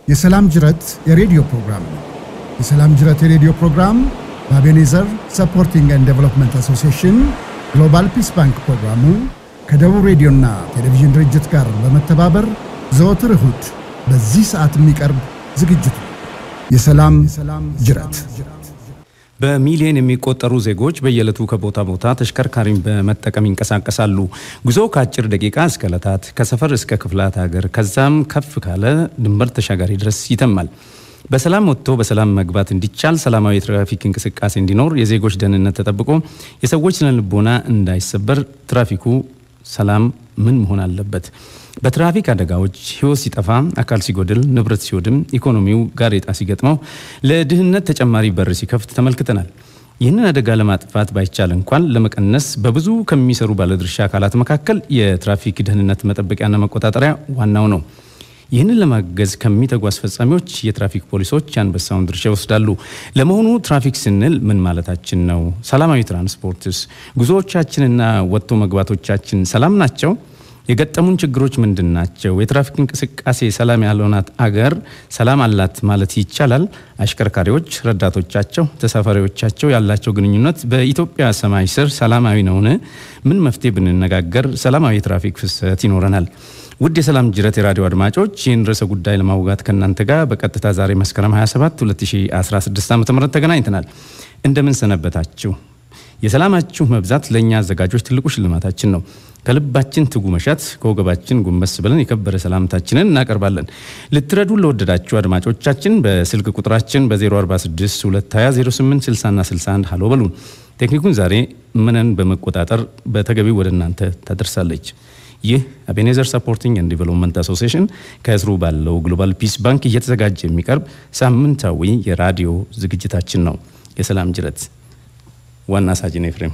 የሰላም ጅረት የሬዲዮ ፕሮግራም ነው። የሰላም ጅረት የሬዲዮ ፕሮግራም በአቤኔዘር ሰፖርቲንግ ኤንድ ዴቨሎፕመንት አሶሲዬሽን ግሎባል ፒስ ባንክ ፕሮግራሙ ከደቡብ ሬዲዮና ቴሌቪዥን ድርጅት ጋር በመተባበር ዘወትር እሁድ በዚህ ሰዓት የሚቀርብ ዝግጅት ነው። የሰላም ጅረት በሚሊዮን የሚቆጠሩ ዜጎች በየዕለቱ ከቦታ ቦታ ተሽከርካሪን በመጠቀም ይንቀሳቀሳሉ። ጉዞ ከአጭር ደቂቃ እስከ ዕለታት፣ ከሰፈር እስከ ክፍላት ሀገር ከዛም ከፍ ካለ ድንበር ተሻጋሪ ድረስ ይተማል። በሰላም ወጥቶ በሰላም መግባት እንዲቻል ሰላማዊ የትራፊክ እንቅስቃሴ እንዲኖር የዜጎች ደህንነት ተጠብቆ የሰዎች ስነ ልቦና እንዳይሰበር ትራፊኩ ሰላም ምን መሆን አለበት? በትራፊክ አደጋዎች ሕይወት ሲጠፋ፣ አካል ሲጎድል፣ ንብረት ሲወድም፣ ኢኮኖሚው ጋሬጣ ሲገጥመው፣ ለድህነት ተጨማሪ በር ሲከፍት ተመልክተናል። ይህንን አደጋ ለማጥፋት ባይቻል እንኳን ለመቀነስ በብዙ ከሚሰሩ ባለድርሻ አካላት መካከል የትራፊክ ደህንነት መጠበቂያና መቆጣጠሪያ ዋናው ነው። ይህንን ለማገዝ ከሚተጉ አስፈጻሚዎች የትራፊክ ፖሊሶች የአንበሳውን ድርሻ ይወስዳሉ። ለመሆኑ ትራፊክ ስንል ምን ማለታችን ነው? ሰላማዊ ትራንስፖርትስ? ጉዞዎቻችንና ወጥቶ መግባቶቻችን ሰላም ናቸው? የገጠሙን ችግሮች ምንድን ናቸው? የትራፊክ እንቅስቃሴ ሰላም ያልሆናት አገር ሰላም አላት ማለት ይቻላል? አሽከርካሪዎች፣ ረዳቶቻቸው፣ ተሳፋሪዎቻቸው ያላቸው ግንኙነት በኢትዮጵያ ሰማይ ስር ሰላማዊ ነውን? ምን መፍትሄ ብንነጋገር ሰላማዊ የትራፊክ ፍሰት ይኖረናል? ውድ የሰላም ጅረት የራዲዮ አድማጮች ይህን ርዕሰ ጉዳይ ለማውጋት ከእናንተ ጋር በቀጥታ ዛሬ መስከረም 27 2016 ዓ ም ተገናኝተናል። እንደምን ሰነበታችሁ? የሰላማችሁ መብዛት ለእኛ አዘጋጆች ትልቁ ሽልማታችን ነው። ከልባችን ትጉ መሻት ከወገባችን ጎንበስ ብለን የከበረ ሰላምታችንን እናቀርባለን። ልትረዱን ለወደዳችሁ አድማጮቻችን በስልክ ቁጥራችን በ046 220 0860 ና 61 ሀሎ በሉን። ቴክኒኩን ዛሬ ምንን በመቆጣጠር በተገቢው ወደ እናንተ ታደርሳለች። ይህ አቤኔዘር ሰፖርቲንግ ኤንድ ዲቨሎፕመንት አሶሲዬሽን ከስሩ ባለው ግሎባል ፒስ ባንክ እየተዘጋጀ የሚቀርብ ሳምንታዊ የራዲዮ ዝግጅታችን ነው። የሰላም ጅረት ዋና ሳጅን ኤፍሬም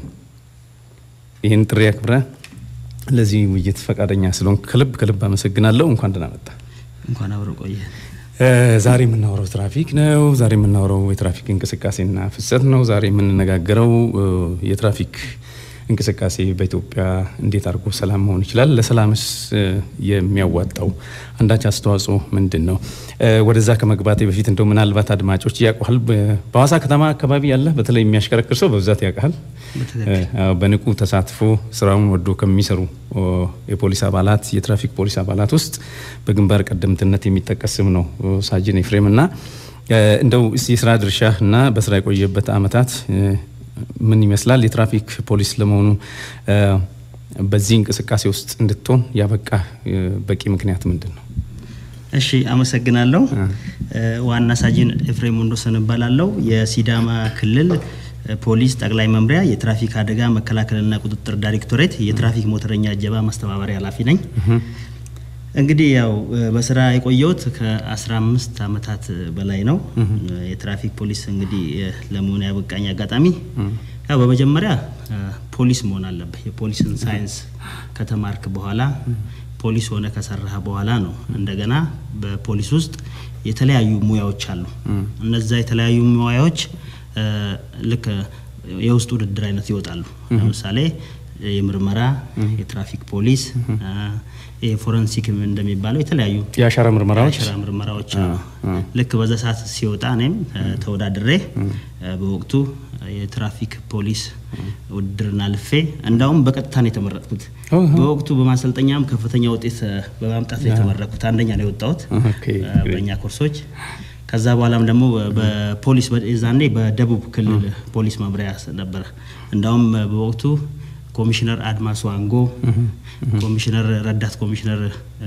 ይህን ጥሪ አክብረ ለዚህ ውይይት ፈቃደኛ ስለሆን ከልብ ከልብ አመሰግናለሁ። እንኳን ደህና መጣ። እንኳን አብሮ ቆየ። ዛሬ የምናወራው ትራፊክ ነው። ዛሬ የምናወራው የትራፊክ እንቅስቃሴና ፍሰት ነው። ዛሬ የምንነጋገረው የትራፊክ እንቅስቃሴ በኢትዮጵያ እንዴት አድርጎ ሰላም መሆን ይችላል? ለሰላምስ የሚያዋጣው አንዳች አስተዋጽኦ ምንድን ነው? ወደዛ ከመግባቴ በፊት እንደው ምናልባት አድማጮች ያውቁሃል፣ በሐዋሳ ከተማ አካባቢ ያለ በተለይ የሚያሽከረክር ሰው በብዛት ያውቃል። በንቁ ተሳትፎ ስራውን ወዶ ከሚሰሩ የፖሊስ አባላት የትራፊክ ፖሊስ አባላት ውስጥ በግንባር ቀደምትነት የሚጠቀስ ስም ነው ሳጅን ኤፍሬም እና እንደው የስራ ድርሻ እና በስራ የቆየበት አመታት ምን ይመስላል? የትራፊክ ፖሊስ ለመሆኑ በዚህ እንቅስቃሴ ውስጥ እንድትሆን ያበቃ በቂ ምክንያት ምንድን ነው? እሺ፣ አመሰግናለሁ። ዋና ሳጅን ኤፍሬም ወንዶሰን እባላለሁ። የሲዳማ ክልል ፖሊስ ጠቅላይ መምሪያ የትራፊክ አደጋ መከላከልና ቁጥጥር ዳይሬክቶሬት የትራፊክ ሞተረኛ እጀባ ማስተባበሪያ ኃላፊ ነኝ። እንግዲህ ያው በስራ የቆየሁት ከ15 ዓመታት በላይ ነው። የትራፊክ ፖሊስ እንግዲህ ለመሆን ያበቃኝ አጋጣሚ ያው በመጀመሪያ ፖሊስ መሆን አለብህ። የፖሊስን ሳይንስ ከተማርክ በኋላ ፖሊስ ሆነ ከሰራህ በኋላ ነው እንደገና በፖሊስ ውስጥ የተለያዩ ሙያዎች አሉ። እነዛ የተለያዩ ሙያዎች ልክ የውስጥ ውድድር አይነት ይወጣሉ። ለምሳሌ የምርመራ፣ የትራፊክ ፖሊስ የፎረንሲክ እንደሚባለው የተለያዩ የአሻራ ምርመራዎች የአሻራ ምርመራዎች ልክ በዛ ሰዓት ሲወጣ እኔም ተወዳድሬ በወቅቱ የትራፊክ ፖሊስ ውድድርና ልፌ እንዳውም በቀጥታ ነው የተመረጥኩት። በወቅቱ በማሰልጠኛም ከፍተኛ ውጤት በማምጣት ነው የተመረጥኩት። አንደኛ ነው የወጣሁት በእኛ ኮርሶች። ከዛ በኋላም ደግሞ በፖሊስ ዛኔ በደቡብ ክልል ፖሊስ መምሪያ ነበረ። እንዳውም በወቅቱ ኮሚሽነር አድማሱ አንጎ፣ ኮሚሽነር ረዳት ኮሚሽነር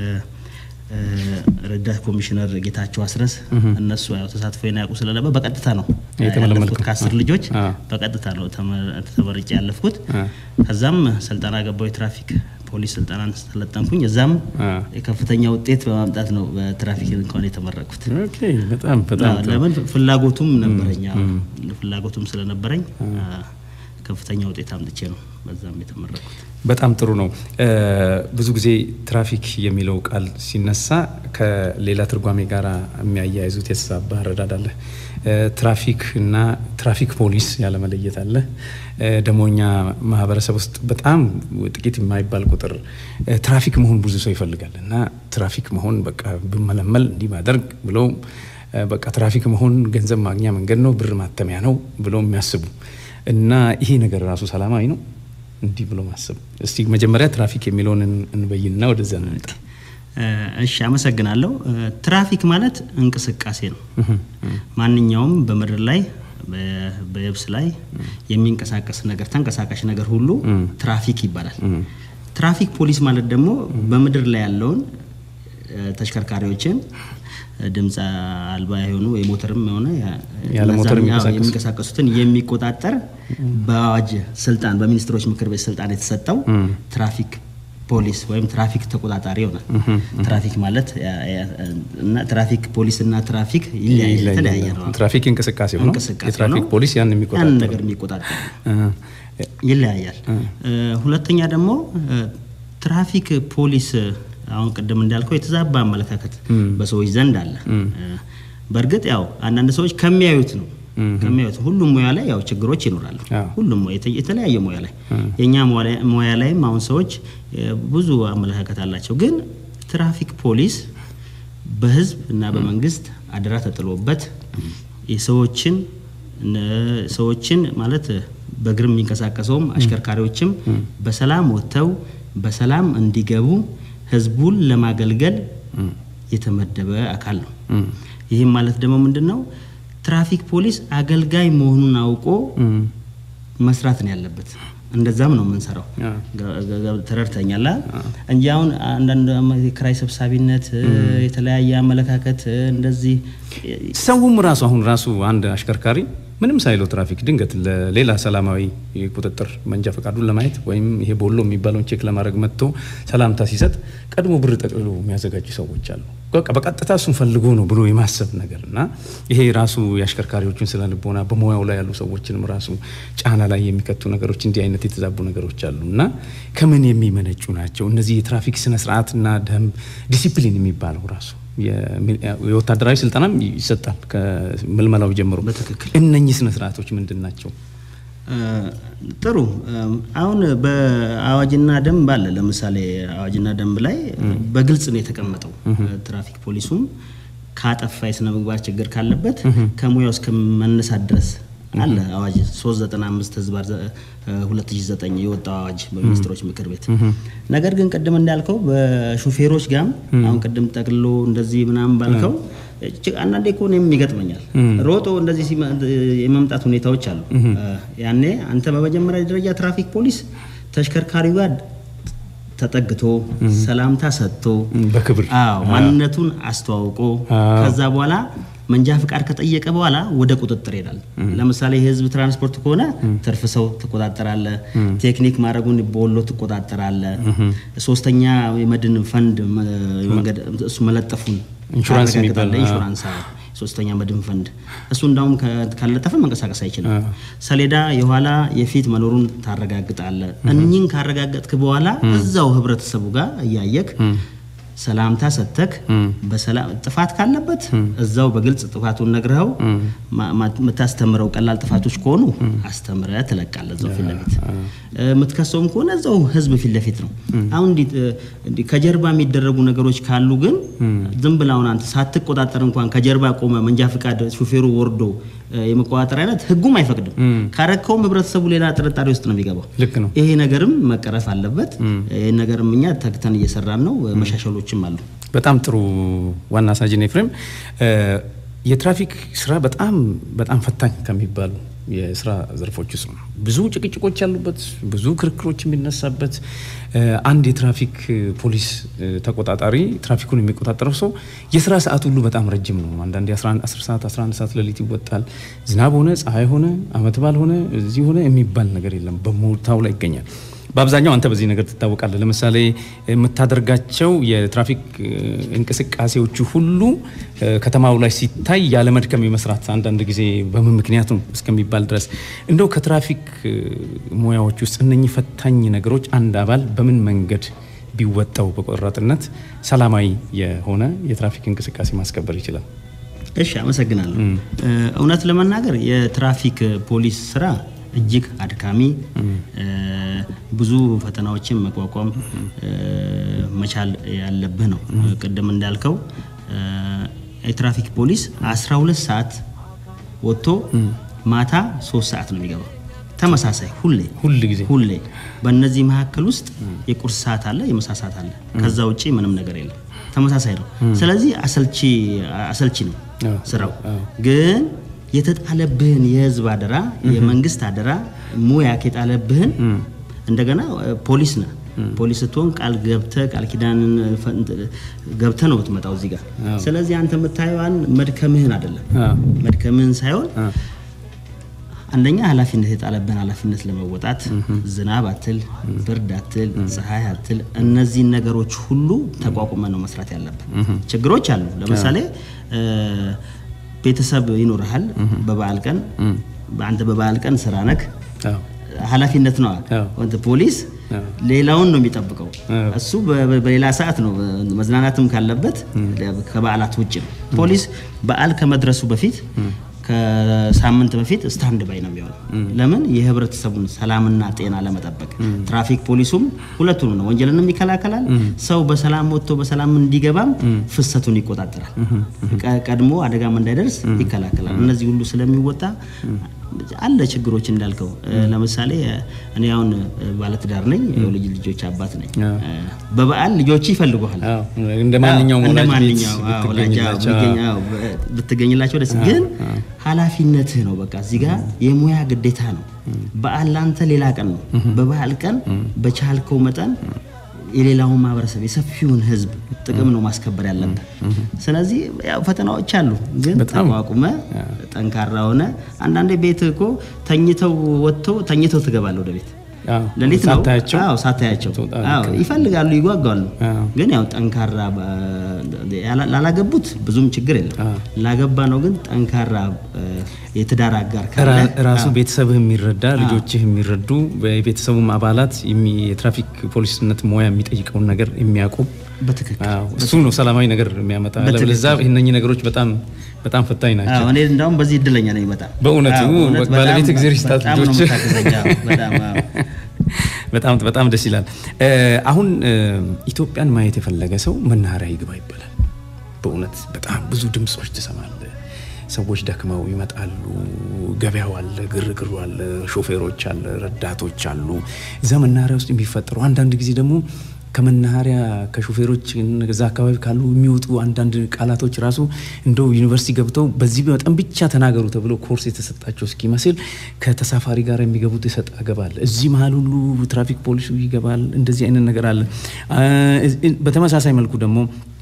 ረዳት ኮሚሽነር ጌታቸው አስረስ እነሱ ያው ተሳትፎ ያውቁ ስለነበር በቀጥታ ነው ያለፍኩት። ከአስር ልጆች በቀጥታ ነው ተመርጬ ያለፍኩት። ከዛም ስልጠና ገባው የትራፊክ ፖሊስ ስልጠናን ሰለጠንኩኝ። እዛም የከፍተኛ ውጤት በማምጣት ነው በትራፊክ እንኳን የተመረቅኩት። በጣም በጣም ለምን ፍላጎቱም ነበረኝ ፍላጎቱም ስለነበረኝ ከፍተኛ ውጤት አምጥቼ ነው በዛም የተመረኩት። በጣም ጥሩ ነው። ብዙ ጊዜ ትራፊክ የሚለው ቃል ሲነሳ ከሌላ ትርጓሜ ጋር የሚያያይዙት የተዛባ አረዳድ አለ። ትራፊክ እና ትራፊክ ፖሊስ ያለመለየት አለ። ደግሞ እኛ ማህበረሰብ ውስጥ በጣም ጥቂት የማይባል ቁጥር ትራፊክ መሆን ብዙ ሰው ይፈልጋል እና ትራፊክ መሆን በቃ ብመለመል እንዲህ ማደርግ ብለው በቃ ትራፊክ መሆን ገንዘብ ማግኛ መንገድ ነው፣ ብር ማተሚያ ነው ብለው የሚያስቡ እና ይሄ ነገር ራሱ ሰላማዊ ነው እንዲህ ብሎ ማሰብ። እስቲ መጀመሪያ ትራፊክ የሚለውን እንበይንና ወደዛ እንምጣ። እሺ፣ አመሰግናለሁ። ትራፊክ ማለት እንቅስቃሴ ነው። ማንኛውም በምድር ላይ በየብስ ላይ የሚንቀሳቀስ ነገር ተንቀሳቃሽ ነገር ሁሉ ትራፊክ ይባላል። ትራፊክ ፖሊስ ማለት ደግሞ በምድር ላይ ያለውን ተሽከርካሪዎችን ድምፅ አልባ የሆኑ የሞተርም የሆነ ያለ ሞተር የሚንቀሳቀሱትን የሚቆጣጠር በአዋጅ ስልጣን በሚኒስትሮች ምክር ቤት ስልጣን የተሰጠው ትራፊክ ፖሊስ ወይም ትራፊክ ተቆጣጣሪ ይሆናል። ትራፊክ ማለት እና ትራፊክ ፖሊስ እና ትራፊክ የተለያየ ነው። ትራፊክ እንቅስቃሴ ነው። የትራፊክ ፖሊስ ያን የሚቆጣጠር ያን ነገር የሚቆጣጠር ይለያያል። ሁለተኛ ደግሞ ትራፊክ ፖሊስ አሁን ቅድም እንዳልከው የተዛባ አመለካከት በሰዎች ዘንድ አለ። በእርግጥ ያው አንዳንድ ሰዎች ከሚያዩት ነው ከሚያዩት ሁሉም ሙያ ላይ ያው ችግሮች ይኖራሉ። ሁሉም የተለያየ ሙያ ላይ የእኛ ሙያ ላይም አሁን ሰዎች ብዙ አመለካከት አላቸው። ግን ትራፊክ ፖሊስ በህዝብ እና በመንግስት አደራ ተጥሎበት የሰዎችን ሰዎችን ማለት በእግር የሚንቀሳቀሰውም አሽከርካሪዎችም በሰላም ወጥተው በሰላም እንዲገቡ ህዝቡን ለማገልገል የተመደበ አካል ነው። ይህም ማለት ደግሞ ምንድን ነው? ትራፊክ ፖሊስ አገልጋይ መሆኑን አውቆ መስራት ነው ያለበት። እንደዛም ነው የምንሰራው። ተረድተኛል እንጂ አሁን አንዳንድ የኪራይ ሰብሳቢነት፣ የተለያየ አመለካከት እንደዚህ ሰውም ራሱ አሁን ራሱ አንድ አሽከርካሪ ምንም ሳይለው ትራፊክ ድንገት ለሌላ ሰላማዊ ቁጥጥር መንጃ ፈቃዱን ለማየት ወይም ይሄ ቦሎ የሚባለውን ቼክ ለማድረግ መጥቶ ሰላምታ ሲሰጥ ቀድሞ ብር ጠቅልሎ የሚያዘጋጁ ሰዎች አሉ። በቃ በቀጥታ እሱን ፈልጎ ነው ብሎ የማሰብ ነገር እና ይሄ ራሱ የአሽከርካሪዎችን ስነ ልቦና በሙያው ላይ ያሉ ሰዎችንም ራሱ ጫና ላይ የሚከቱ ነገሮች እንዲህ አይነት የተዛቡ ነገሮች አሉ እና ከምን የሚመነጩ ናቸው እነዚህ የትራፊክ ስነስርዓትና ደንብ ዲሲፕሊን የሚባለው ራሱ የወታደራዊ ስልጠናም ይሰጣል ከምልመላው ጀምሮ። በትክክል እነኚህ ስነ ስርዓቶች ምንድን ናቸው? ጥሩ። አሁን በአዋጅና ደንብ አለ። ለምሳሌ አዋጅና ደንብ ላይ በግልጽ ነው የተቀመጠው። ትራፊክ ፖሊሱም ካጠፋ የስነ ምግባር ችግር ካለበት ከሙያው እስከ መነሳት ድረስ አለ አዋጅ 395 ህዝባር 2009 የወጣው አዋጅ በሚኒስትሮች ምክር ቤት። ነገር ግን ቅድም እንዳልከው በሹፌሮች ጋም አሁን ቅድም ጠቅልሎ እንደዚህ ምናምን ባልከው አንዳንዴ እኮ እኔም ይገጥመኛል። ሮጦ እንደዚህ የመምጣት ሁኔታዎች አሉ። ያኔ አንተ በመጀመሪያ ደረጃ ትራፊክ ፖሊስ ተሽከርካሪው ጋር ተጠግቶ ሰላምታ ሰጥቶ በክብር አዎ ማንነቱን አስተዋውቆ ከዛ በኋላ መንጃ ፍቃድ ከጠየቀ በኋላ ወደ ቁጥጥር ይሄዳል። ለምሳሌ የህዝብ ትራንስፖርት ከሆነ ትርፍ ሰው ትቆጣጠራለ፣ ቴክኒክ ማድረጉን በወሎ ትቆጣጠራለ፣ ሶስተኛ የመድን ፈንድ መንገድ እሱ መለጠፉን ኢንሹራንስ የሚባል ኢንሹራንስ ሶስተኛ መድን ፈንድ እሱ እንዳውም ካለጠፈ መንቀሳቀስ አይችልም። ሰሌዳ የኋላ የፊት መኖሩን ታረጋግጣለ። እኚህን ካረጋገጥክ በኋላ እዛው ህብረተሰቡ ጋር እያየክ ሰላምታ ሰተክ በሰላም ጥፋት ካለበት እዛው በግልጽ ጥፋቱን ነግረኸው የምታስተምረው ቀላል ጥፋቶች ከሆኑ አስተምረ ትለቃለ እዛው ፊት ለፊት የምትከሰውም ከሆነ እዛው ህዝብ ፊት ለፊት ነው። አሁን እንዲህ ከጀርባ የሚደረጉ ነገሮች ካሉ ግን ዝም ብለህ አሁን አንተ ሳትቆጣጠር እንኳን ከጀርባ ቆመ መንጃ ፍቃድ ሹፌሩ ወርዶ የመቆጣጠር አይነት ህጉም አይፈቅድም። ካረከውም ህብረተሰቡ ሌላ ጥርጣሬ ውስጥ ነው የሚገባው። ልክ ነው። ይሄ ነገርም መቀረፍ አለበት። ይህ ነገርም እኛ ተግተን እየሰራን ነው። መሻሻሎችም አሉ። በጣም ጥሩ ዋና ሳጅን ኤፍሬም፣ የትራፊክ ስራ በጣም በጣም ፈታኝ ከሚባሉ የስራ ዘርፎች ውስጥ ነው። ብዙ ጭቅጭቆች ያሉበት፣ ብዙ ክርክሮች የሚነሳበት አንድ የትራፊክ ፖሊስ ተቆጣጣሪ ትራፊኩን የሚቆጣጠረው ሰው የስራ ሰዓት ሁሉ በጣም ረጅም ነው። አንዳንዴ 10 ሰዓት 11 ሰዓት ሌሊት ይወጣል። ዝናብ ሆነ ፀሐይ ሆነ አመት በዓል ሆነ እዚህ ሆነ የሚባል ነገር የለም። በቦታው ላይ ይገኛል። በአብዛኛው አንተ በዚህ ነገር ትታወቃለህ። ለምሳሌ የምታደርጋቸው የትራፊክ እ፣ እንቅስቃሴዎቹ ሁሉ እ፣ ከተማው ላይ ሲታይ ያለ መድከም የመስራት አንዳንድ ጊዜ በምን ምክንያት ነው እስከሚባል ድረስ እንደው ከትራፊክ እ፣ ሙያዎች ውስጥ እነኚህ ፈታኝ ነገሮች አንድ አባል በምን መንገድ ቢወጣው በቆራጥነት ሰላማዊ የሆነ የትራፊክ እንቅስቃሴ ማስከበር ይችላል? እሺ አመሰግናለሁ። እ፣ እውነት ለመናገር የትራፊክ ፖሊስ ስራ እጅግ አድካሚ እ፣ ብዙ ፈተናዎችን መቋቋም እ፣ መቻል ያለብህ ነው። ቅድም እንዳልከው እ፣ የትራፊክ ፖሊስ 12 ሰዓት ወጥቶ ማታ 3 ሰዓት ነው የሚገባው። ተመሳሳይ ሁሌ ሁል ጊዜ ሁሌ በእነዚህ መካከል ውስጥ የቁርስ ሰዓት አለ፣ የምሳ ሰዓት አለ። ከዛ ውጪ ምንም ነገር የለም። ተመሳሳይ ነው። ስለዚህ አሰልቺ አሰልቺ ነው አዎ። ስራው። ግን የተጣለብህን የህዝብ አደራ፣ የመንግስት አደራ ሙያ የጣለብህን እንደገና እ፣ ፖሊስ ነህ። ፖሊስ ስትሆን ቃል ገብተህ ቃል ኪዳንን ፈንት- ገብተህ ነው የምትመጣው እዚህ ጋር። ስለዚህ አንተ የምታየዋን መድከምህን አይደለም አዎ። መድከምህን ሳይሆን አንደኛ ኃላፊነት የጣለብን ኃላፊነት ለመወጣት ዝናብ አትል፣ ብርድ አትል፣ ፀሐይ አትል እነዚህን ነገሮች ሁሉ ተቋቁመ ነው መስራት ያለብን። ችግሮች አሉ። ለምሳሌ እ፣ ቤተሰብ ይኖርሃል። በበዓል ቀን አንተ በበዓል ቀን ስራ ነክ አዎ። ኃላፊነት ነው። አዎ። ወንት ፖሊስ ሌላውን ነው የሚጠብቀው። እሱ በ- በ- በሌላ ሰዓት ነው መዝናናትም ካለበት ከበዓላት ውጭ ነው። ፖሊስ በዓል ከመድረሱ በፊት ከሳምንት በፊት ስታንድ ባይ ነው የሚሆነው። ለምን የህብረተሰቡን ሰላምና ጤና ለመጠበቅ ትራፊክ ፖሊሱም ሁለቱም ነው፣ ወንጀልንም ይከላከላል። ሰው በሰላም ወጥቶ በሰላም እንዲገባም ፍሰቱን ይቆጣጠራል። ቀ- ቀድሞ አደጋም እንዳይደርስ ይከላከላል። እነዚህ ሁሉ ስለሚወጣ አለ ችግሮች እንዳልከው እ፣ ለምሳሌ እ፣ እኔ አሁን እ፣ ባለትዳር ነኝ፣ የልጅ ልጆች አባት ነኝ። አዎ። እ፣ በበዓል ልጆች ይፈልጉሃል። አዎ። እንደ ማንኛውም እንደ ወላጅ ቤት ማንኛውም አዎ፣ ወላጅ አዎ፣ ብትገኝላቸው፣ ቢገኝ- አዎ፣ በ- ብትገኝላቸው ደስ ግን ኃላፊነትህ ነው። በቃ እዚህ ጋር የሙያ ግዴታ ነው። በዓል ላንተ ሌላ ቀን ነው። በበዓል ቀን በቻልከው መጠን የሌላውን ማህበረሰብ የሰፊውን ህዝብ ጥቅም ነው ማስከበር ያለብህ። ስለዚህ ያው ፈተናዎች አሉ፣ ግን ተቋቁመ ጠንካራ ሆነ አንዳንዴ ቤት እኮ ተኝተው ወጥተው ተኝተው ትገባለህ ወደ ቤት አዎ። ሌሊት ነው ሳታያቸው አዎ፣ ሳታያቸው ትወጣለህ። አዎ፣ ይፈልጋሉ፣ ይጓጓሉ። አዎ። ግን ያው ጠንካራ በ- ያላ- ላላገቡት ብዙም ችግር የለም። ላገባ ነው ግን ጠንካራ እ፣ የትዳር አጋር ካለ ራ- ራሱ ቤተሰብህ የሚረዳ ልጆችህ የሚረዱ የቤተሰቡም አባላት የሚ- የትራፊክ ፖሊስነት ሙያ የሚጠይቀውን ነገር የሚያውቁ በትክክል አዎ፣ እሱ ነው ሰላማዊ ነገር የሚያመጣ። ለዛ እነኚህ ነገሮች በጣም በጣም ፈታኝ ናቸው። አዎ፣ እኔ እንዳውም በዚህ እድለኛ ነኝ በጣም በእውነቱ አዎ፣ እውነት በቃ ባለቤት በጣም- እግዜር ይስጣት በጣም ነው ልጆች። የምታግዘኝ። አዎ፣ በጣም አዎ። በጣም በጣም ደስ ይላል። እ፣ አሁን እ፣ ኢትዮጵያን ማየት የፈለገ ሰው መናኸሪያ ይግባ ይባላል። በእውነት በጣም ብዙ ድምፆች ትሰማለህ። ሰዎች ደክመው ይመጣሉ። ገበያው አለ፣ ግርግሩ አለ፣ ሾፌሮች አለ፣ ረዳቶች አሉ። እዛ መናኸሪያ ውስጥ የሚፈጠሩ አንዳንድ ጊዜ ደግሞ ከመናኸሪያ ከሾፌሮች እዛ አካባቢ ካሉ የሚወጡ አንዳንድ ቃላቶች ራሱ እንደው ዩኒቨርሲቲ ገብተው በዚህ መጠን ብቻ ተናገሩ ተብሎ ኮርስ የተሰጣቸው እስኪመስል ከተሳፋሪ ጋር የሚገቡት የሰጥ አገባ አለ። እዚህ መሀል ሁሉ ትራፊክ ፖሊሱ ይገባል። እንደዚህ አይነት ነገር አለ። አ፣ እ- በተመሳሳይ መልኩ ደግሞ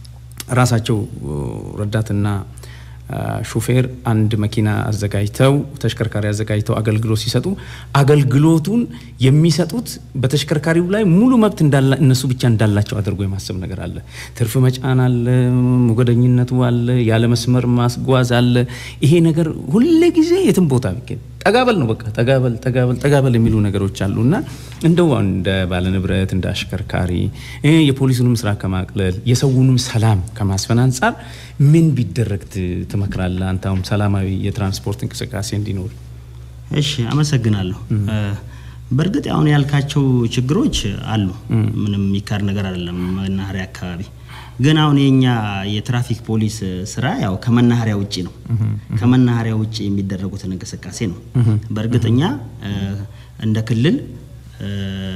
ራሳቸው ረዳትና አ፣ ሾፌር አንድ መኪና አዘጋጅተው ተሽከርካሪ አዘጋጅተው አገልግሎት ሲሰጡ አገልግሎቱን የሚሰጡት በተሽከርካሪው ላይ ሙሉ መብት እንዳላ እነሱ ብቻ እንዳላቸው አድርጎ የማሰብ ነገር አለ። ትርፍ መጫን አለ፣ ሞገደኝነቱ አለ፣ ያለ መስመር ማስጓዝ አለ። ይሄ ነገር ሁሌ ጊዜ የትም ቦታ ቢገኝ ጠጋበል ነው በቃ ጠጋበል ጠጋበል ጠጋበል የሚሉ ነገሮች አሉ እና እንደው እንደ ባለንብረት እንደ አሽከርካሪ እ የፖሊሱንም ስራ ከማቅለል የሰውንም ሰላም ከማስፈን አንጻር ምን ቢደረግ ት- ትመክራለህ? አንተ አሁን ሰላማዊ የትራንስፖርት እንቅስቃሴ እንዲኖር። እሺ አመሰግናለሁ። እ፣ በእርግጥ አሁን ያልካቸው ችግሮች አሉ። ምንም የሚካድ ነገር አይደለም። መናኸሪያ አካባቢ ግን አሁን የኛ የትራፊክ ፖሊስ ስራ ያው ከመናኸሪያ ውጭ ነው። ከመናኸሪያ ውጭ የሚደረጉትን እንቅስቃሴ ነው። በእርግጥ እኛ እ፣ እንደ ክልል እ፣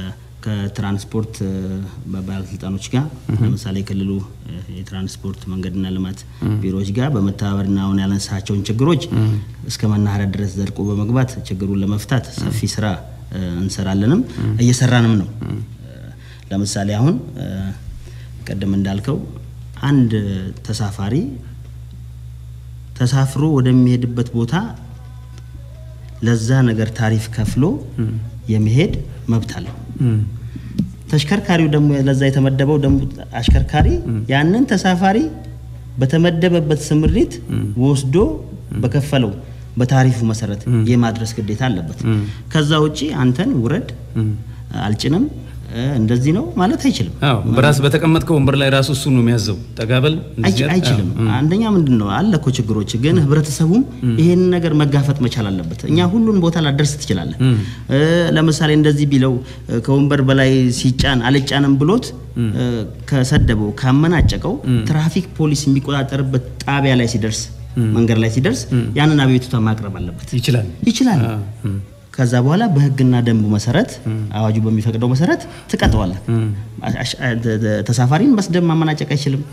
ከትራንስፖርት እ፣ ባለስልጣኖች ጋር ለምሳሌ የክልሉ እ፣ የትራንስፖርት መንገድና ልማት ቢሮዎች ጋር በመተባበርና አሁን ያነሳቸውን ችግሮች እስከ መናኸሪያ ድረስ ዘልቆ በመግባት ችግሩን ለመፍታት ሰፊ ስራ እ፣ እንሰራለንም እየሰራንም ነው። እ፣ ለምሳሌ አሁን እ፣ ቅድም እንዳልከው አንድ ተሳፋሪ ተሳፍሮ ወደሚሄድበት ቦታ ለዛ ነገር ታሪፍ ከፍሎ የመሄድ መብት አለው። ተሽከርካሪው ደግሞ ለዛ የተመደበው ደግሞ አሽከርካሪ ያንን ተሳፋሪ በተመደበበት ስምሪት ወስዶ በከፈለው በታሪፉ መሰረት የማድረስ ግዴታ አለበት። ከዛ ውጪ አንተን ውረድ አልጭንም እ፣ እንደዚህ ነው ማለት አይችልም። አዎ በራስ በተቀመጥከው ወንበር ላይ ራሱ እሱ ነው የሚያዘው። ጠጋበል አይች- አይችልም። አንደኛ ምንድን ነው አለ እኮ ችግሮች፣ ግን ህብረተሰቡም ይሄንን ነገር መጋፈጥ መቻል አለበት። እኛ ሁሉን ቦታ ላደርስ ትችላለን። እ፣ ለምሳሌ እንደዚህ ቢለው እ፣ ከወንበር በላይ ሲጫን አልጫንም ብሎት እ፣ ከሰደበው ካመናጨቀው ትራፊክ ፖሊስ የሚቆጣጠርበት ጣቢያ ላይ ሲደርስ መንገድ ላይ ሲደርስ ያንን አቤቱታ ማቅረብ አለበት። ይችላል። ይችላል። ከዛ በኋላ በህግና ደንቡ መሰረት አዋጁ በሚፈቅደው መሰረት ትቀጠዋለህ። አሽ- አ- ተ- ተ- ተሳፋሪን መስደብ ማመናጨቅ አይችልም።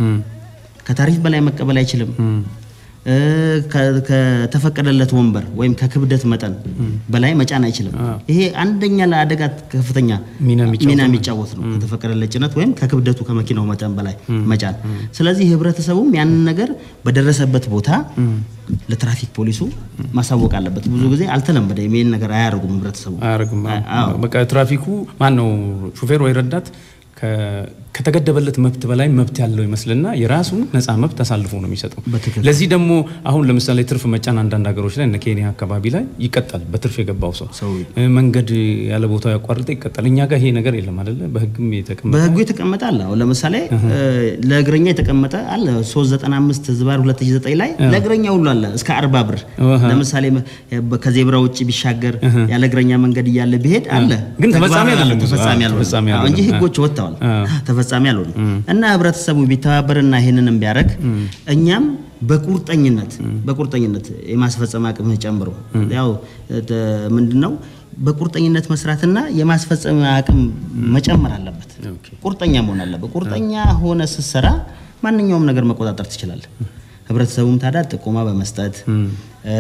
ከታሪፍ በላይ መቀበል አይችልም። እ፣ ከ- ከተፈቀደለት ወንበር ወይም ከክብደት መጠን በላይ መጫን አይችልም። ይሄ አንደኛ ለአደጋ ከፍተኛ ሚና የሚጫወት ሚና የሚጫወት ነው። ከተፈቀደለት ጭነት ወይም ከክብደቱ ከመኪናው መጠን በላይ መጫን። ስለዚህ ህብረተሰቡም ያንን ነገር በደረሰበት ቦታ ለትራፊክ ፖሊሱ ማሳወቅ አለበት። ብዙ ጊዜ አልተለመደ ይህን ነገር አያደርጉም ህብረተሰቡ። አያደርግም። አዎ። በቃ ትራፊኩ ማን ነው ሹፌር ወይ ረዳት ከ- ከተገደበለት መብት በላይ መብት ያለው ይመስልና የራሱን ነፃ መብት አሳልፎ ነው የሚሰጠው። በትክክል። ለዚህ ደግሞ አሁን ለምሳሌ ትርፍ መጫን አንዳንድ ሀገሮች ላይ እነ ኬንያ አካባቢ ላይ ይቀጣል። በትርፍ የገባው ሰው ሰው እ፣ መንገድ ያለ ቦታው ያቋርጠ ይቀጣል። እኛ ጋር ይሄ ነገር የለም አይደለ? በህግም የተቀመጠ በህጉ የተቀመጠ አለ። አሁን ለምሳሌ እ፣ ለእግረኛ የተቀመጠ አለ 395 ዝባር 2009 ላይ ለእግረኛ ሁሉ አለ እስከ 40 ብር። አሃ። ለምሳሌ መ- ከዜብራ ውጭ ቢሻገር ያለ እግረኛ መንገድ እያለ ቢሄድ አለ ግን ተፈጻሚ ተግባራዊ አይደለም ብዙ። ተፈጻሚ አዎ፣ አልሆነም። ተፈጻሚ አዎ፣ እንጂ አይደለም። ህጎች ወጥተዋል፣ አዎ። ተፈጻሚ አልሆኑም። እና ህብረተሰቡ ቢተባበርና ይሄንንም ቢያደርግ እኛም በቁርጠኝነት በቁርጠኝነት የማስፈጸም አቅምህ ጨምሮ ያው ተ- ምንድነው በቁርጠኝነት መስራትና የማስፈጸም አቅም መጨመር አለበት። ኦኬ። ቁርጠኛ መሆን አለበት። ቁርጠኛ ሆነ ስትሰራ ማንኛውም ነገር መቆጣጠር ትችላለህ። ህብረተሰቡም ታዲያ ጥቆማ በመስጠት እ፣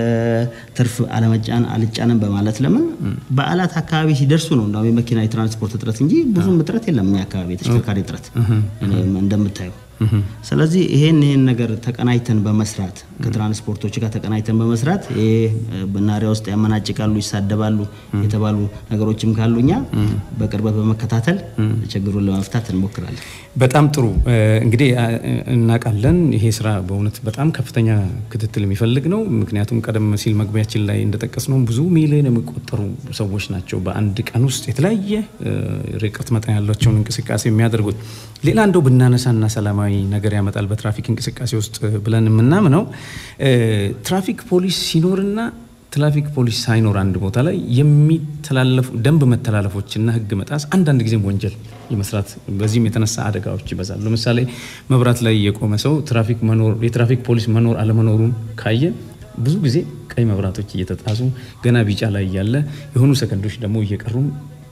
ትርፍ አለመጫን አልጫንም በማለት ለምን በዓላት አካባቢ ሲደርሱ ነው እንዳውም የመኪና የትራንስፖርት እጥረት እንጂ ብዙም እጥረት የለም እኛ አካባቢ የተሽከርካሪ እጥረት እኔም እንደምታየው። ስለዚህ ይሄን ይሄን ነገር ተቀናይተን በመስራት ከትራንስፖርቶች ጋር ተቀናይተን በመስራት ይሄ እ፣ በናሪያ ውስጥ ያመናጭቃሉ፣ ይሳደባሉ የተባሉ ነገሮችም ካሉ እኛ በቅርበት በመከታተል ችግሩን ለመፍታት እንሞክራለን። በጣም ጥሩ እ፣ እንግዲህ አ- እናውቃለን። ይሄ ስራ በእውነት በጣም ከፍተኛ ክትትል የሚፈልግ ነው። ምክንያቱም ቀደም ሲል መግቢያችን ላይ እንደጠቀስ ነው ብዙ ሚሊዮን የሚቆጠሩ ሰዎች ናቸው በአንድ ቀን ውስጥ የተለያየ እ፣ ርቀት መጠን ያላቸውን እንቅስቃሴ የሚያደርጉት። ሌላ እንደው ብናነሳና ሰላማዊ ነገር ያመጣል በትራፊክ እንቅስቃሴ ውስጥ ብለን የምናምነው እ፣ ትራፊክ ፖሊስ ሲኖርና ትራፊክ ፖሊስ ሳይኖር አንድ ቦታ ላይ የሚተላለፉ ደንብ መተላለፎችና ሕግ መጣስ አንዳንድ ጊዜም ወንጀል የመስራት በዚህም የተነሳ አደጋዎች ይበዛሉ። ለምሳሌ መብራት ላይ የቆመ ሰው ትራፊክ መኖር የትራፊክ ፖሊስ መኖር አለመኖሩን ካየ ብዙ ጊዜ ቀይ መብራቶች እየተጣሱ ገና ቢጫ ላይ እያለ የሆኑ ሰከንዶች ደግሞ እየቀሩም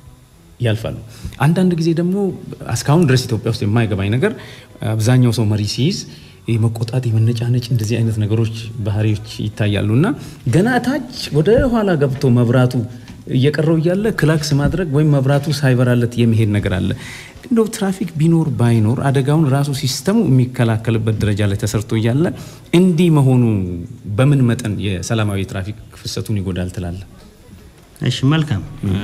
ያልፋሉ። አንዳንድ ጊዜ ደግሞ እስካሁን ድረስ ኢትዮጵያ ውስጥ የማይገባኝ ነገር አብዛኛው ሰው መሪ ሲይዝ የመቆጣት የመነጫነጭ እንደዚህ አይነት ነገሮች ባህሪዎች ይታያሉ እና ገና ታች ወደ ኋላ ገብቶ መብራቱ እየቀረው እያለ ክላክስ ማድረግ ወይም መብራቱ ሳይበራለት የመሄድ ነገር አለ። እንደው ትራፊክ ቢኖር ባይኖር አደጋውን ራሱ ሲስተሙ የሚከላከልበት ደረጃ ላይ ተሰርቶ እያለ እንዲህ መሆኑ በምን መጠን የሰላማዊ ትራፊክ ፍሰቱን ይጎዳል ትላለ? እሺ መልካም።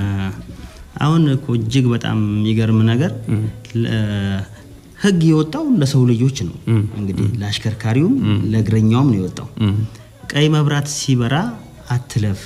አሁን እኮ እጅግ በጣም የሚገርም ነገር ለ- ህግ የወጣው ለሰው ልጆች ነው። እንግዲህ ለአሽከርካሪውም ለእግረኛውም ነው የወጣው። ቀይ መብራት ሲበራ አትለፍ፣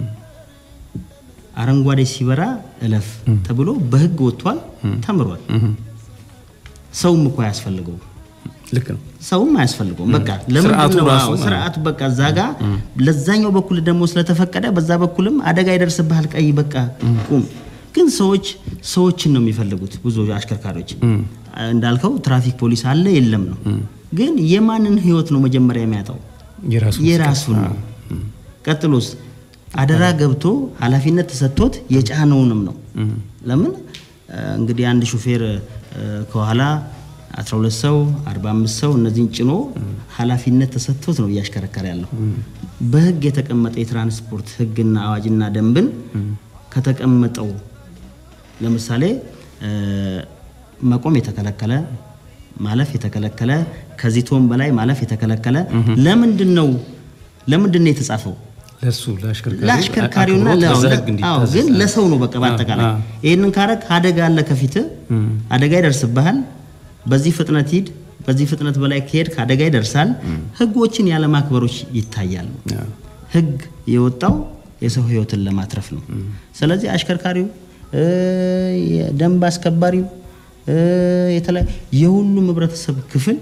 አረንጓዴ ሲበራ እለፍ ተብሎ በህግ ወጥቷል፣ ተምሯል። ሰውም እኮ አያስፈልገውም ልክ ነው። ሰውም አያስፈልገውም። በቃ ለምንድን ስርዓቱ ነው ራሱ አዎ፣ ስርዓቱ በቃ እዛ ጋ ለዛኛው በኩል ደግሞ ስለተፈቀደ በዛ በኩልም አደጋ ይደርስብሃል፣ ቀይ በቃ ቁም። ግን ሰዎች ሰዎችን ነው የሚፈልጉት ብዙ አሽከርካሪዎች። እንዳልከው ትራፊክ ፖሊስ አለ የለም ነው። ግን የማንን ህይወት ነው መጀመሪያ የሚያጣው? የራሱ የራሱን ነው። ቀጥሎስ አደራ ገብቶ ኃላፊነት ተሰጥቶት የጫነውንም ነው። ለምን እ፣ እንግዲህ አንድ ሹፌር እ፣ ከኋላ 12 ሰው 45 ሰው እነዚህን ጭኖ ኃላፊነት ተሰጥቶት ነው እያሽከረከረ ያለው። በህግ የተቀመጠ የትራንስፖርት ህግና አዋጅና ደንብን ከተቀመጠው ለምሳሌ እ፣ መቆም የተከለከለ ማለፍ የተከለከለ ከዚህ ቶን በላይ ማለፍ የተከለከለ ለምንድን ነው ለምንድን ነው የተጻፈው? ለእሱ ለአሽከርካሪ ለአሽከርካሪውና አክብሮት ለ- በዛ ለ- ህግ አዎ፣ እንዲታዘዝ ግን ለሰው ነው በቃ በአጠቃላይ አ- ይህንን ካረግ አደጋ አለ ከፊት አደጋ ይደርስብሃል በዚህ ፍጥነት ሂድ በዚህ ፍጥነት በላይ ከሄድክ አደጋ ይደርሳል ህጎችን ያለ ማክበሮች ይታያሉ አ- ህግ የወጣው የሰው ህይወትን ለማትረፍ ነው ስለዚህ አሽከርካሪው እ፣ የደንብ አስከባሪው እ፣ የተለያዩ የሁሉም ህብረተሰብ ክፍል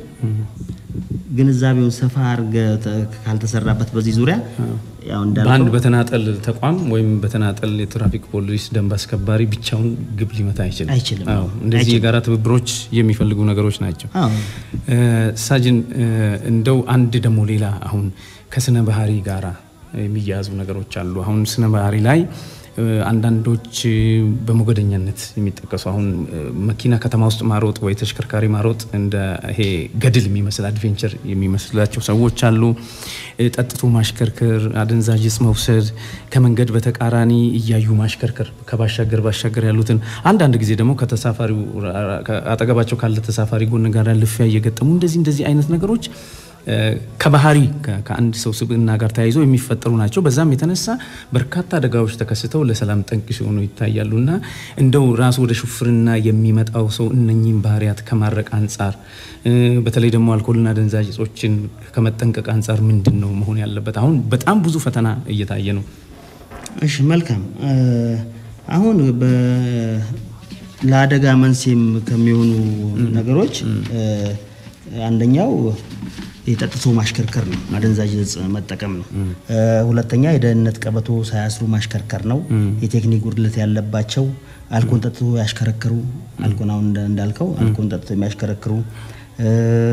ግንዛቤውን ሰፋ አድርገህ ተ- ካልተሰራበት በዚህ ዙሪያ ያው በአንድ እንዳልከው በተናጠል ተቋም ወይም በተናጠል የትራፊክ ፖሊስ ደንብ አስከባሪ ብቻውን ግብ ሊመታ አይችልም። አይችልም። አዎ፣ እንደዚህ አይችልም። የጋራ ትብብሮች የሚፈልጉ ነገሮች ናቸው። አዎ እ፣ ሳጅን እ፣ እንደው አንድ ደግሞ ሌላ አሁን ከስነ ባህሪ ጋራ የሚያያዙ ነገሮች አሉ። አሁን ስነ ባህሪ ላይ እ፣ አንዳንዶች እ፣ በሞገደኛነት የሚጠቀሱ አሁን እ፣ መኪና ከተማ ውስጥ ማሮጥ ወይ ተሽከርካሪ ማሮጥ እንደ ይሄ ገድል የሚመስል አድቬንቸር የሚመስላቸው ሰዎች አሉ። እ፣ ጠጥቶ ማሽከርከር፣ አደንዛዥ ዕፅ መውሰድ፣ ከመንገድ በተቃራኒ እያዩ ማሽከርከር፣ ከባሻገር ባሻገር ያሉትን አንዳንድ ጊዜ ደግሞ ከተሳፋሪው አጠገባቸው ካለ ተሳፋሪ ጎን ጋር ልፊያ እየገጠሙ እንደዚህ እንደዚህ አይነት ነገሮች እ፣ ከባህሪ ከ- ከአንድ ሰው ስብዕና ጋር ተያይዘው የሚፈጠሩ ናቸው። በዛም የተነሳ በርካታ አደጋዎች ተከስተው ለሰላም ጠንቅ ሲሆኑ ይታያሉ እና እንደው ራሱ ወደ ሹፍርና የሚመጣው ሰው እነኚህን ባህሪያት ከማረቅ አንጻር እ፣ በተለይ ደግሞ አልኮልና አደንዛዥ ዕፆችን ከመጠንቀቅ አንጻር ምንድን ነው መሆን ያለበት? አሁን በጣም ብዙ ፈተና እየታየ ነው። እሺ መልካም እ፣ አሁን በ- ለአደጋ መንስኤም ከሚሆኑ ነገሮች እ፣ አንደኛው የጠጥቶ ማሽከርከር ነው፣ አደንዛዥ ዕፅ መጠቀም ነው። እ፣ ሁለተኛ የደህንነት ቀበቶ ሳያስሩ ማሽከርከር ነው። የቴክኒክ ጉድለት ያለባቸው አልኮን ጠጥቶ ያሽከረክሩ፣ አልኮን አሁን እንደ- እንዳልከው አልኮን ጠጥቶ የሚያሽከረክሩ እ፣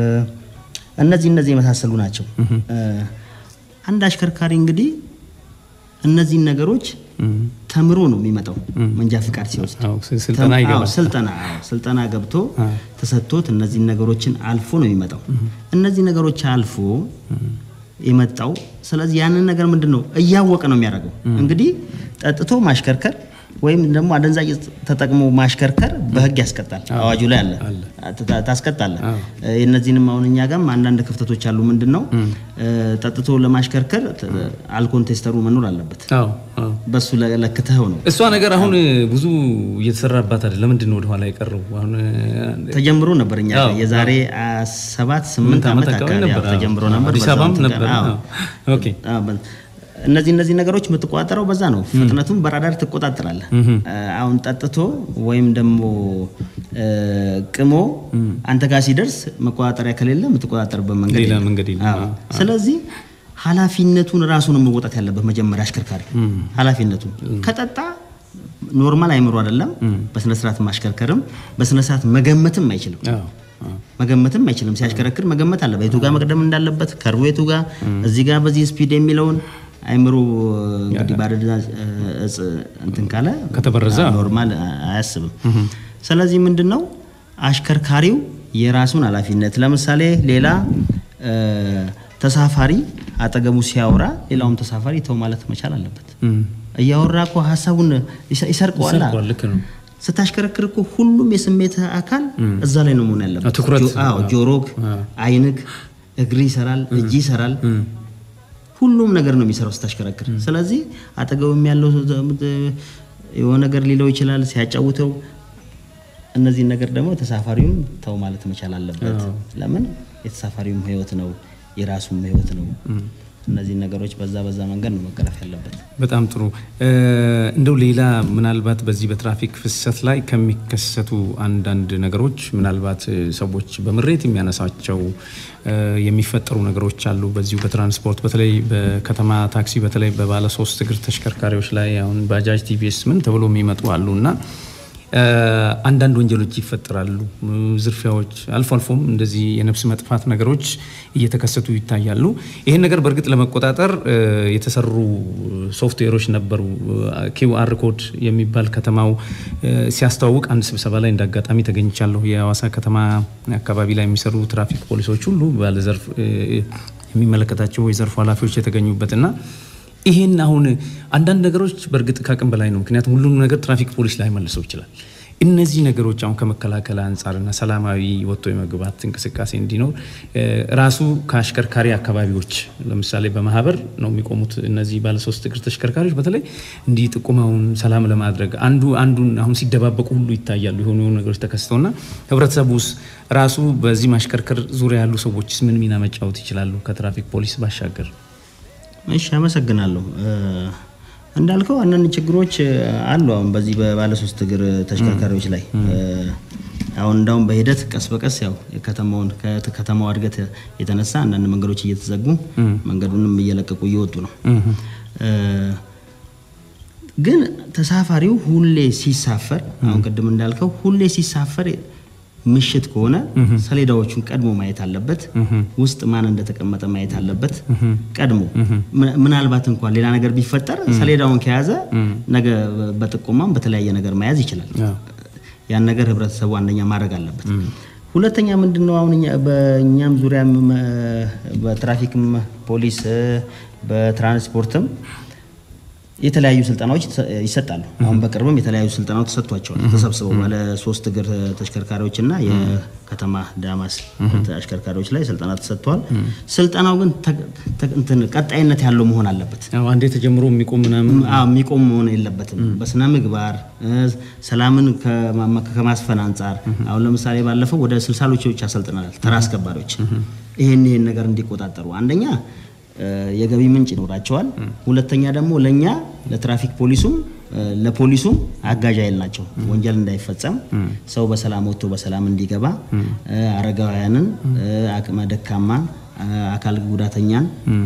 እነዚህ እነዚህ የመሳሰሉ ናቸው። እ፣ አንድ አሽከርካሪ እንግዲህ እነዚህን ነገሮች ተምሮ ነው የሚመጣው መንጃ ፍቃድ ሲወስድ አዎ፣ ስ- ስልጠና ተም- ይገባል። አዎ፣ ስልጠና አዎ፣ ስልጠና ገብቶ ተሰጥቶት እነዚህን ነገሮችን አልፎ ነው የሚመጣው። እነዚህ ነገሮች አልፎ የመጣው ስለዚህ ያንን ነገር ምንድን ነው እያወቀ ነው የሚያደርገው። እንግዲህ ጠጥቶ ማሽከርከር ወይም ደግሞ አደንዛዥ ዕፅ ተጠቅሞ ማሽከርከር በሕግ ያስቀጣል። አዋጁ ላይ አለ ታ- ታስቀጣለህ። እነዚህንም አሁን እኛ ጋርም አንዳንድ ክፍተቶች አሉ። ምንድን ነው እ፣ ጠጥቶ ለማሽከርከር ት- አልኮል ቴስተሩ መኖር አለበት። አዎ አዎ። በሱ ለ- ለክተኸው ነው እሷ ነገር አሁን ብዙ እየተሰራባት አይደለም። ለምንድን ነው ወደኋላ የቀረው? አሁን ተጀምሮ ነበር። እኛ አዎ፣ ጋር የዛሬ አ, ሰባት ስምንት ዓመት አካባቢ አዎ፣ ነበር። ተጀምሮ አዎ፣ ነበር። አዲስ በዛው አበባም እንትን ነበር። ቀን- አዎ። አዎ። ኦኬ አዎ፣ በ- እነዚህ እነዚህ ነገሮች የምትቆጣጠረው በዛ ነው። ፍጥነቱን በራዳር ትቆጣጠራለህ። አ, አሁን ጠጥቶ ወይም ደግሞ እ, ቅሞ አንተ ጋር ሲደርስ መቆጣጠሪያ ከሌለ የምትቆጣጠርበት መንገድ ሌላ የለም። መንገድ የለም። አዎ። ስለዚህ ኃላፊነቱን ራሱን መወጣት ያለበት መጀመሪያ አሽከርካሪ ኃላፊነቱን ከጠጣ ኖርማል አይምሮ አይደለም። በስነ ስርዓት ማሽከርከርም በስነ ስርዓት መገመትም አይችልም። አዎ አዎ። መገመትም አይችልም። ሲያሽከረክር መገመት አለበት። የቱ ጋር መቅደም እንዳለበት ከርቦ የቱ ጋር እዚህ ጋር በዚህ ስፒድ የሚለውን አይምሮ እንግዲህ በአደንዛዥ ዕፅ እንትን ካለ ከተበረዘ ኖርማል አያስብም። ስለዚህ ምንድን ነው አሽከርካሪው የራሱን ኃላፊነት ለምሳሌ ሌላ እ፣ ተሳፋሪ አጠገቡ ሲያወራ ሌላውም ተሳፋሪ ተው ማለት መቻል አለበት። እም፣ እያወራ እኮ ሀሳቡን ይሰ- ይሰርቀዋል። ይሰርቀዋል። ልክ ነው። ስታሽከረክር እኮ ሁሉም የስሜት አካል እዛ ላይ ነው መሆን ያለበት። ትኩረት፣ ጆ- አዎ፣ ጆሮግ፣ አይንግ፣ እግር ይሰራል፣ እጅ ይሰራል። ሁሉም ነገር ነው የሚሰራው ስታሽከረክር። ስለዚህ አጠገብም ያለው የሆነ ነገር ሊለው ይችላል ሲያጫውተው። እነዚህን ነገር ደግሞ ተሳፋሪውም ተው ማለት መቻል አለበት። ለምን የተሳፋሪውም ሕይወት ነው የራሱም ሕይወት ነው። እነዚህን ነገሮች በዛ በዛ መንገድ ነው መቀረፍ ያለበት። በጣም ጥሩ። እ፣ እንደው ሌላ ምናልባት በዚህ በትራፊክ ፍሰት ላይ ከሚከሰቱ አንዳንድ ነገሮች ምናልባት እ፣ ሰዎች በምሬት የሚያነሳቸው እ፣ የሚፈጠሩ ነገሮች አሉ። በዚሁ በትራንስፖርት በተለይ በከተማ ታክሲ፣ በተለይ በባለ ሶስት እግር ተሽከርካሪዎች ላይ አሁን ባጃጅ፣ ቲቪኤስ ምን ተብሎ የሚመጡ አሉ እና እ፣ አንዳንድ ወንጀሎች ይፈጠራሉ። እ፣ ዝርፊያዎች፣ አልፎ አልፎም እንደዚህ የነፍስ መጥፋት ነገሮች እየተከሰቱ ይታያሉ። ይህን ነገር በእርግጥ ለመቆጣጠር እ፣ የተሰሩ ሶፍትዌሮች ነበሩ። ኪውአር ኮድ የሚባል ከተማው እ፣ ሲያስተዋውቅ አንድ ስብሰባ ላይ እንደ አጋጣሚ ተገኝቻለሁ። የሐዋሳ ከተማ አካባቢ ላይ የሚሰሩ ትራፊክ ፖሊሶች ሁሉ ባለዘርፍ እ፣ የሚመለከታቸው የዘርፉ ኃላፊዎች የተገኙበትና ይሄን አሁን አንዳንድ ነገሮች በእርግጥ ከአቅም በላይ ነው። ምክንያቱም ሁሉም ነገር ትራፊክ ፖሊስ ላይ መልሰው ይችላል። እነዚህ ነገሮች አሁን ከመከላከል አንጻርና ሰላማዊ ወጥቶ የመግባት እንቅስቃሴ እንዲኖር ራሱ ከአሽከርካሪ አካባቢዎች ለምሳሌ በማህበር ነው የሚቆሙት እነዚህ ባለሶስት እግር ተሽከርካሪዎች በተለይ እንዲህ ጥቁመውን ሰላም ለማድረግ አንዱ አንዱን አሁን ሲደባበቁ ሁሉ ይታያሉ የሆኑ የሆኑ ነገሮች ተከስተውና ህብረተሰቡ ውስጥ ራሱ በዚህ ማሽከርከር ዙሪያ ያሉ ሰዎችስ ምን ሚና መጫወት ይችላሉ ከትራፊክ ፖሊስ ባሻገር? እሺ አመሰግናለሁ። እንዳልከው አንዳንድ ችግሮች አሉ። አሁን በዚህ በባለሶስት እግር ተሽከርካሪዎች ላይ አሁን እንዳውም በሂደት ቀስ በቀስ ያው የከተማውን ከተማዋ እድገት የተነሳ አንዳንድ መንገዶች እየተዘጉ መንገዱንም እየለቀቁ እየወጡ ነው። ግን ተሳፋሪው ሁሌ ሲሳፈር አሁን ቅድም እንዳልከው ሁሌ ሲሳፈር ምሽት ከሆነ ሰሌዳዎቹን ቀድሞ ማየት አለበት። ውስጥ ማን እንደተቀመጠ ማየት አለበት ቀድሞ። ምናልባት እንኳን ሌላ ነገር ቢፈጠር ሰሌዳውን ከያዘ ነገ በጥቆማም በተለያየ ነገር መያዝ ይችላል። ያን ነገር ህብረተሰቡ አንደኛ ማድረግ አለበት። ሁለተኛ ምንድን ነው አሁን በእኛም ዙሪያ በትራፊክም ፖሊስ በትራንስፖርትም የተለያዩ ስልጠናዎች ይሰጣሉ። አሁን በቅርብም የተለያዩ ስልጠናዎች ተሰጥቷቸዋል። ተሰብስበው ባለ ሶስት እግር ተሽከርካሪዎች እና የከተማ ዳማስ አሽከርካሪዎች ላይ ስልጠና ተሰጥቷል። ስልጠናው ግን ቀጣይነት ያለው መሆን አለበት። አንዴ ተጀምሮ የሚቆም ምናምን የሚቆም መሆን የለበትም። በስነ ምግባር ሰላምን ከማስፈን አንጻር አሁን ለምሳሌ ባለፈው ወደ ስልሳ ልጆች አሰልጥናል ተራ አስከባሪዎች ይሄን ይሄን ነገር እንዲቆጣጠሩ አንደኛ የገቢ ምንጭ ይኖራቸዋል። ሁለተኛ ደግሞ ለእኛ ለትራፊክ ፖሊሱም ለፖሊሱም አጋዥ ኃይል ናቸው። ወንጀል እንዳይፈጸም ሰው በሰላም ወጥቶ በሰላም እንዲገባ አረጋውያንን፣ አቅመ ደካማ፣ አካል ጉዳተኛን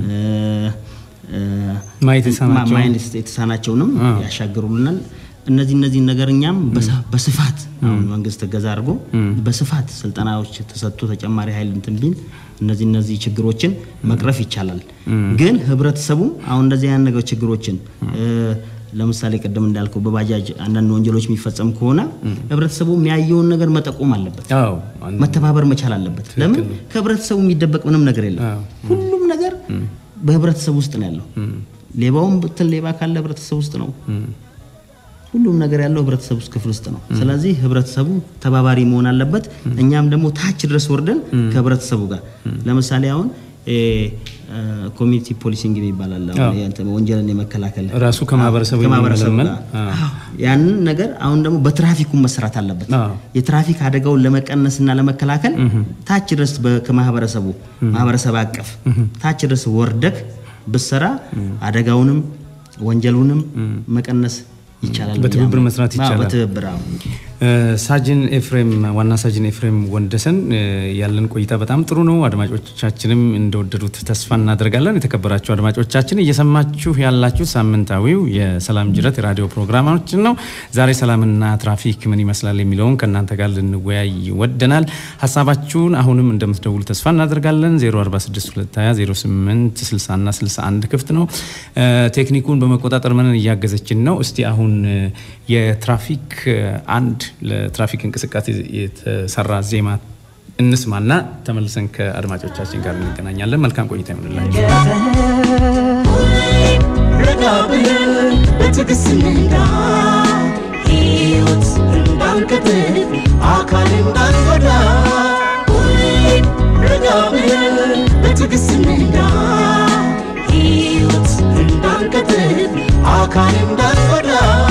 ማየት የተሳናቸውንም ያሻግሩልናል። እነዚህ እነዚህ ነገር እኛም በስፋት አሁን መንግስት እገዛ አድርጎ በስፋት ስልጠናዎች ተሰጥቶ ተጨማሪ ኃይል እንትን ቢል እነዚህ እነዚህ ችግሮችን መቅረፍ ይቻላል። ግን ህብረተሰቡ አሁን እንደዚህ አይነት ነገር ችግሮችን ለምሳሌ ቅድም እንዳልከው በባጃጅ አንዳንድ ወንጀሎች የሚፈጸም ከሆነ ህብረተሰቡ የሚያየውን ነገር መጠቆም አለበት፣ መተባበር መቻል አለበት። ለምን ከህብረተሰቡ የሚደበቅ ምንም ነገር የለም። ሁሉም ነገር በህብረተሰቡ ውስጥ ነው ያለው። ሌባውም ብትል ሌባ ካለ ህብረተሰቡ ውስጥ ነው። ሁሉም ነገር ያለው ህብረተሰቡ ውስጥ ክፍል ውስጥ ነው። ስለዚህ ህብረተሰቡ ተባባሪ መሆን አለበት። እኛም ደግሞ ታች ድረስ ወርደን ከህብረተሰቡ ጋር ለምሳሌ አሁን ኮሚኒቲ ፖሊሲንግ ይባላል። ወንጀልን የመከላከል ራሱ ከማህበረሰቡ ጋር ያንን ነገር አሁን ደግሞ በትራፊኩ መሰራት አለበት። የትራፊክ አደጋውን ለመቀነስና ለመከላከል ታች ድረስ ከማህበረሰቡ ማህበረሰብ አቀፍ ታች ድረስ ወርደክ ብሰራ አደጋውንም ወንጀሉንም መቀነስ ይቻላል። በትብብር መስራት ይቻላል። በትብብር ሳጅን ኤፍሬም ዋና ሳጅን ኤፍሬም ወንደሰን ያለን ቆይታ በጣም ጥሩ ነው። አድማጮቻችንም እንደወደዱት ተስፋ እናደርጋለን። የተከበራችሁ አድማጮቻችን እየሰማችሁ ያላችሁ ሳምንታዊው የሰላም ጅረት የራዲዮ ፕሮግራማችን ነው። ዛሬ ሰላምና ትራፊክ ምን ይመስላል የሚለውን ከእናንተ ጋር ልንወያይ ወደናል። ሀሳባችሁን አሁንም እንደምትደውሉ ተስፋ እናደርጋለን። 0462008 60 እና 61 ክፍት ነው። ቴክኒኩን በመቆጣጠር ምንን እያገዘችን ነው። እስቲ አሁን የትራፊክ አንድ ለትራፊክ እንቅስቃሴ የተሰራ ዜማ እንስማና ተመልሰን ከአድማጮቻችን ጋር እንገናኛለን። መልካም ቆይታ ይሆንላችሁ። ሕይወት እንዳንቀጥል አካል እንዳንጎዳ ረጋ ብለን በትዕግስት እንንዳ ሕይወት እንዳንቀጥል አካል እንዳንጎዳ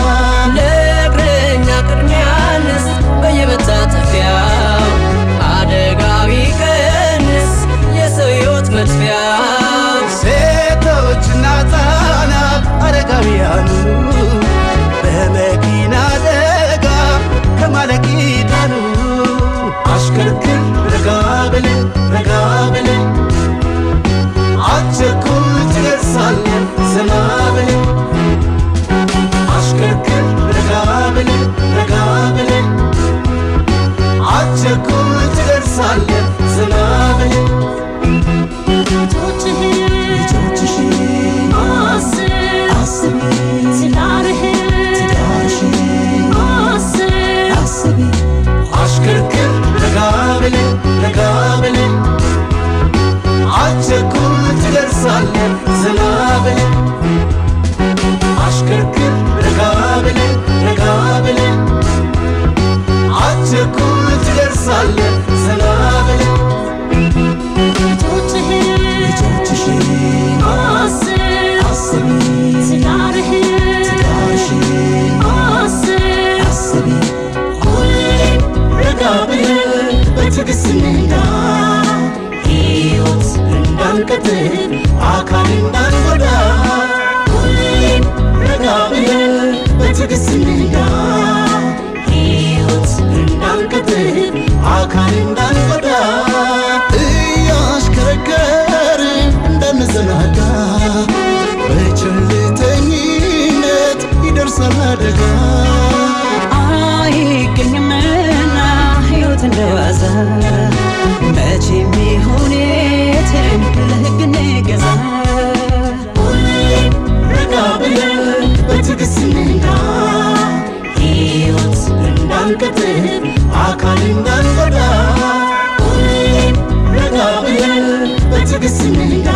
ለእግረኛ ቅድሚያ እንስጥ በየመታጠፊያው አደጋው ይቀንስ የሰው ሕይወት መጥፊያው ሴቶችና ሕፃናት አረጋውያኑ በመኪና አደጋ ከማለቅ ይዳኑ። አሽከርክር ረጋ ብለህ ረጋ ብለህ አትቸኩል ትደርሳለህ ዘና ብለህ አሽከርክር ረጋ ብለህ ረጋ ብለህ አትቸኩል ትደርሳለህ ዘና ብለህ አሽከርክር ረጋ ብለህ ረጋ ብለህ አትቸኩል ትደርሳለህ ዘና ብለህ አሽከርክር ረጋ ብለህ ረጋ ብለህ እንዳንቀጥል አካል እንዳንጎዳ ሁሌም ረጋ ብለን በትዕግስት እንንዳ ሕይወት እንዳንቀጥል አካል እንዳንጎዳ እያሽከረከርን እንዳንዘናጋ በቸልተኝነት ይደርሳል አደጋ አይገኝምና ሕይወት እንደዋዛ መቼም ይሁን የትም ለሕግ እንገዛ ሁሌም ረጋ ብለን በትዕግስት እንንዳ ሕይወት እንዳንቀጥል አካል እንዳንጎዳ ሁሌም ረጋ ብለን በትዕግስት እንንዳ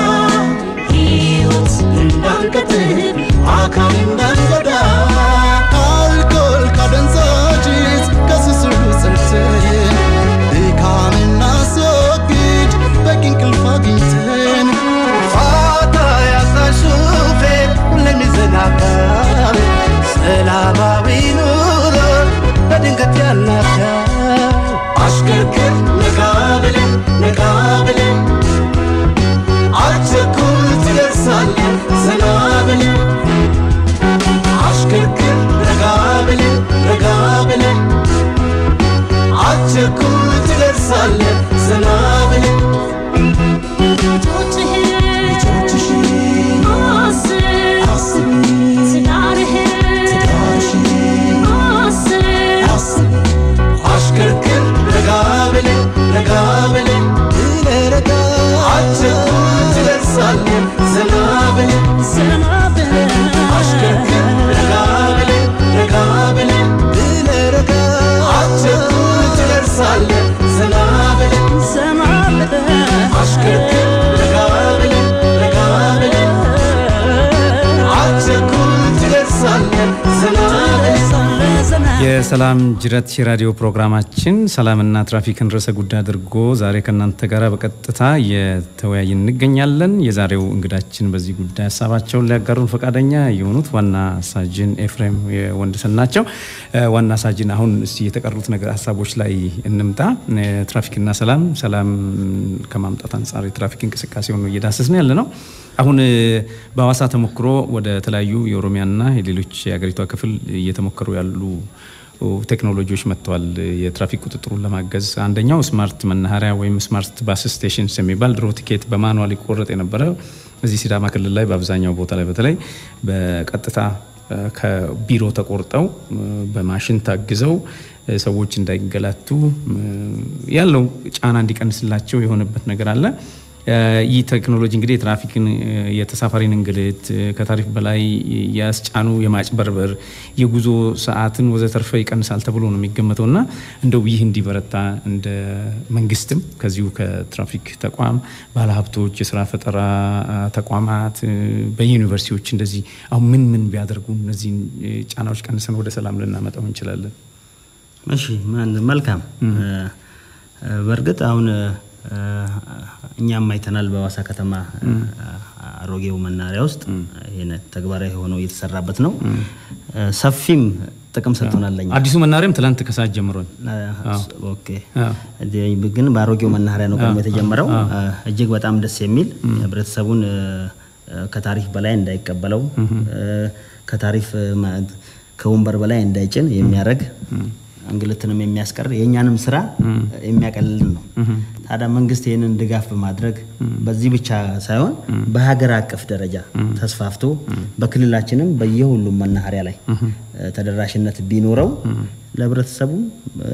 ሕይወት እንዳንቀጥል አካል እንዳንጎዳ አልኮል ካደንዛዥ ከሱሱ ጸድተን ድካምና ስወግድ በቂ እንቅልፍ አግኝተን ፋታ ያጣ ሹፌር ሁሌም ይዘናጋል ሰላማዊ ኑሮ በድንገት ያናጋል አሽከርክር ነጋ ብለን ነጋ ብለን አትቸኩል ትደርሳለህ ዘና ብለን አሽከርክር ረጋ ብለን ረጋ ብለን አትቸኩል ትደርሳለህ ዘና ብለን አሽከርክር ረጋ ብለን ረጋ ብለን አትቸኩል ትደርሳለህ ዘና ብለን አሽከርክር ረጋ ብለን ረጋ ብለን አትቸኩል ትደርሳለህ ዘና ብለን አሽከርክር ረጋ ብለን ረጋ ብለን አትቸኩል ትደርሳለህ ዘና ብለን የሰላም ጅረት የራዲዮ ፕሮግራማችን ሰላምና ትራፊክን ርዕሰ ጉዳይ አድርጎ ዛሬ ከእናንተ ጋር በቀጥታ እየተወያይን እንገኛለን። የዛሬው እንግዳችን በዚህ ጉዳይ ሀሳባቸውን ሊያጋሩን ፈቃደኛ የሆኑት ዋና ሳጅን ኤፍሬም ወንድሰን ናቸው። እ፣ ዋና ሳጅን፣ አሁን እስቲ የተቀሩት ነገር ሀሳቦች ላይ እንምጣ። እ፣ ትራፊክና ሰላም ሰላም ከማምጣት አንጻር የትራፊክ እንቅስቃሴውን ነው እየዳሰስን ያለ ነው። አሁን እ፣ በሐዋሳ ተሞክሮ ወደ ተለያዩ የኦሮሚያና የሌሎች የሀገሪቷ ክፍል እየተሞከሩ ያሉ ቴክኖሎጂዎች መጥተዋል። የትራፊክ ቁጥጥሩን ለማገዝ አንደኛው ስማርት መናኸሪያ ወይም ስማርት ባስ ስቴሽንስ የሚባል ድሮ ቲኬት በማኑዋል ይቆረጥ የነበረ እዚህ ሲዳማ ክልል ላይ በአብዛኛው ቦታ ላይ በተለይ በቀጥታ እ፣ ከቢሮ ተቆርጠው እ፣ በማሽን ታግዘው እ፣ ሰዎች እንዳይገላቱ እ፣ ያለው ጫና እንዲቀንስላቸው የሆነበት ነገር አለ። እ፣ ይህ ቴክኖሎጂ እንግዲህ የትራፊክን እ፣ የተሳፋሪን እንግልት እ፣ ከታሪፍ በላይ ያስጫኑ የማጭበርበር የጉዞ ሰዓትን ወዘተርፈ ይቀንሳል ተብሎ ነው የሚገመተው እና እንደው ይህ እንዲበረታ እንደ መንግስትም ከዚሁ ከትራፊክ ተቋም ባለሀብቶች፣ የስራ ፈጠራ አ፣ ተቋማት እ፣ በዩኒቨርሲቲዎች እንደዚህ አሁን ምን ምን ቢያደርጉ እነዚህን እ፣ ጫናዎች ቀንሰን ወደ ሰላም ልናመጣው እንችላለን? እሺ ማን- መልካም እ፣ እ፣ በእርግጥ አሁን እ፣ እኛም አይተናል በሐዋሳ ከተማ እ፣ አሮጌው መናኸሪያ ውስጥ ይሄን ተግባራዊ ሆነው እየተሰራበት ነው። እ፣ ሰፊም ጥቅም ሰጥቶናል ለኛ። አዲሱ መናሪያም ትላንት ከሰዓት ጀምሯል። እ፣ ኦኬ አዎ። እዚህ ግን በአሮጌው መናኸሪያ ነው ቀድሞ የተጀመረው። እ፣ እጅግ በጣም ደስ የሚል ህብረተሰቡን እ፣ እ፣ ከታሪፍ በላይ እንዳይቀበለው እ፣ ከታሪፍ እ፣ ማ- ከወንበር በላይ እንዳይጭን የሚያደርግ እንግልትንም የሚያስቀር የእኛንም ስራ የሚያቀልልን ነው። ታዲያ መንግስት ይህንን ድጋፍ በማድረግ በዚህ ብቻ ሳይሆን በሀገር አቀፍ ደረጃ ተስፋፍቶ በክልላችንም በየሁሉም መናኸሪያ ላይ እ፣ ተደራሽነት ቢኖረው ለህብረተሰቡም እ፣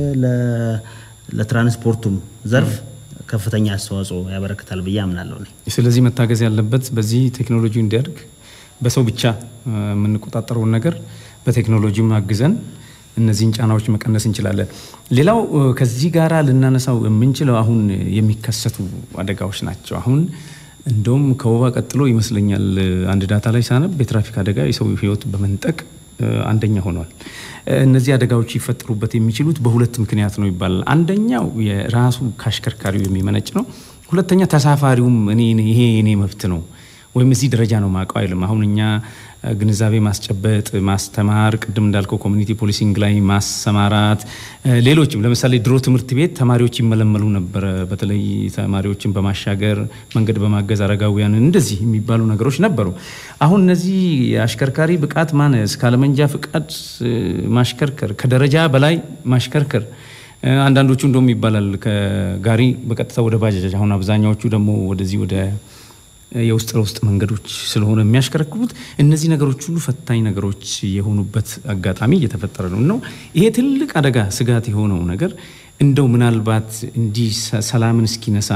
ለ- ለትራንስፖርቱም ዘርፍ ከፍተኛ አስተዋጽኦ ያበረክታል ብዬ አምናለሁ እኔ። ስለዚህ መታገዝ ያለበት በዚህ ቴክኖሎጂ እንዲያድግ በሰው ብቻ እ፣ የምንቆጣጠረውን ነገር በቴክኖሎጂም አግዘን እነዚህን ጫናዎች መቀነስ እንችላለን። ሌላው እ፣ ከዚህ ጋራ ልናነሳው የምንችለው አሁን የሚከሰቱ አደጋዎች ናቸው። አሁን እንደውም ከወባ ቀጥሎ ይመስለኛል እ፣ አንድ ዳታ ላይ ሳነብ የትራፊክ አደጋ የሰው ሕይወት በመንጠቅ እ፣ አንደኛ ሆኗል። እ፣ እነዚህ አደጋዎች ይፈጠሩበት የሚችሉት በሁለት ምክንያት ነው ይባላል። አንደኛው የራሱ ከአሽከርካሪው የሚመነጭ ነው። ሁለተኛ ተሳፋሪውም እኔ ይሄ የኔ መብት ነው ወይም እዚህ ደረጃ ነው ማውቀው አይልም። አሁን እኛ ግንዛቤ ማስጨበጥ፣ ማስተማር፣ ቅድም እንዳልከው ኮሚኒቲ ፖሊሲንግ ላይ ማሰማራት፣ ሌሎችም ለምሳሌ ድሮ ትምህርት ቤት ተማሪዎች ይመለመሉ ነበረ። በተለይ ተማሪዎችን በማሻገር መንገድ በማገዝ አረጋውያንን እንደዚህ የሚባሉ ነገሮች ነበሩ። አሁን እነዚህ የአሽከርካሪ ብቃት ማነስ፣ ካለመንጃ ፍቃድ ማሽከርከር፣ ከደረጃ በላይ ማሽከርከር አንዳንዶቹ እንደውም ይባላል ከጋሪ በቀጥታ ወደ ባጃጅ፣ አሁን አብዛኛዎቹ ደግሞ ወደዚህ ወደ የውስጥ ለውስጥ መንገዶች ስለሆነ የሚያሽከረክሩት እነዚህ ነገሮች ሁሉ ፈታኝ ነገሮች የሆኑበት አጋጣሚ እየተፈጠረ ነው ነው ይሄ ትልቅ አደጋ ስጋት የሆነው ነገር እንደው ምናልባት እንዲህ ሰላምን እስኪነሳ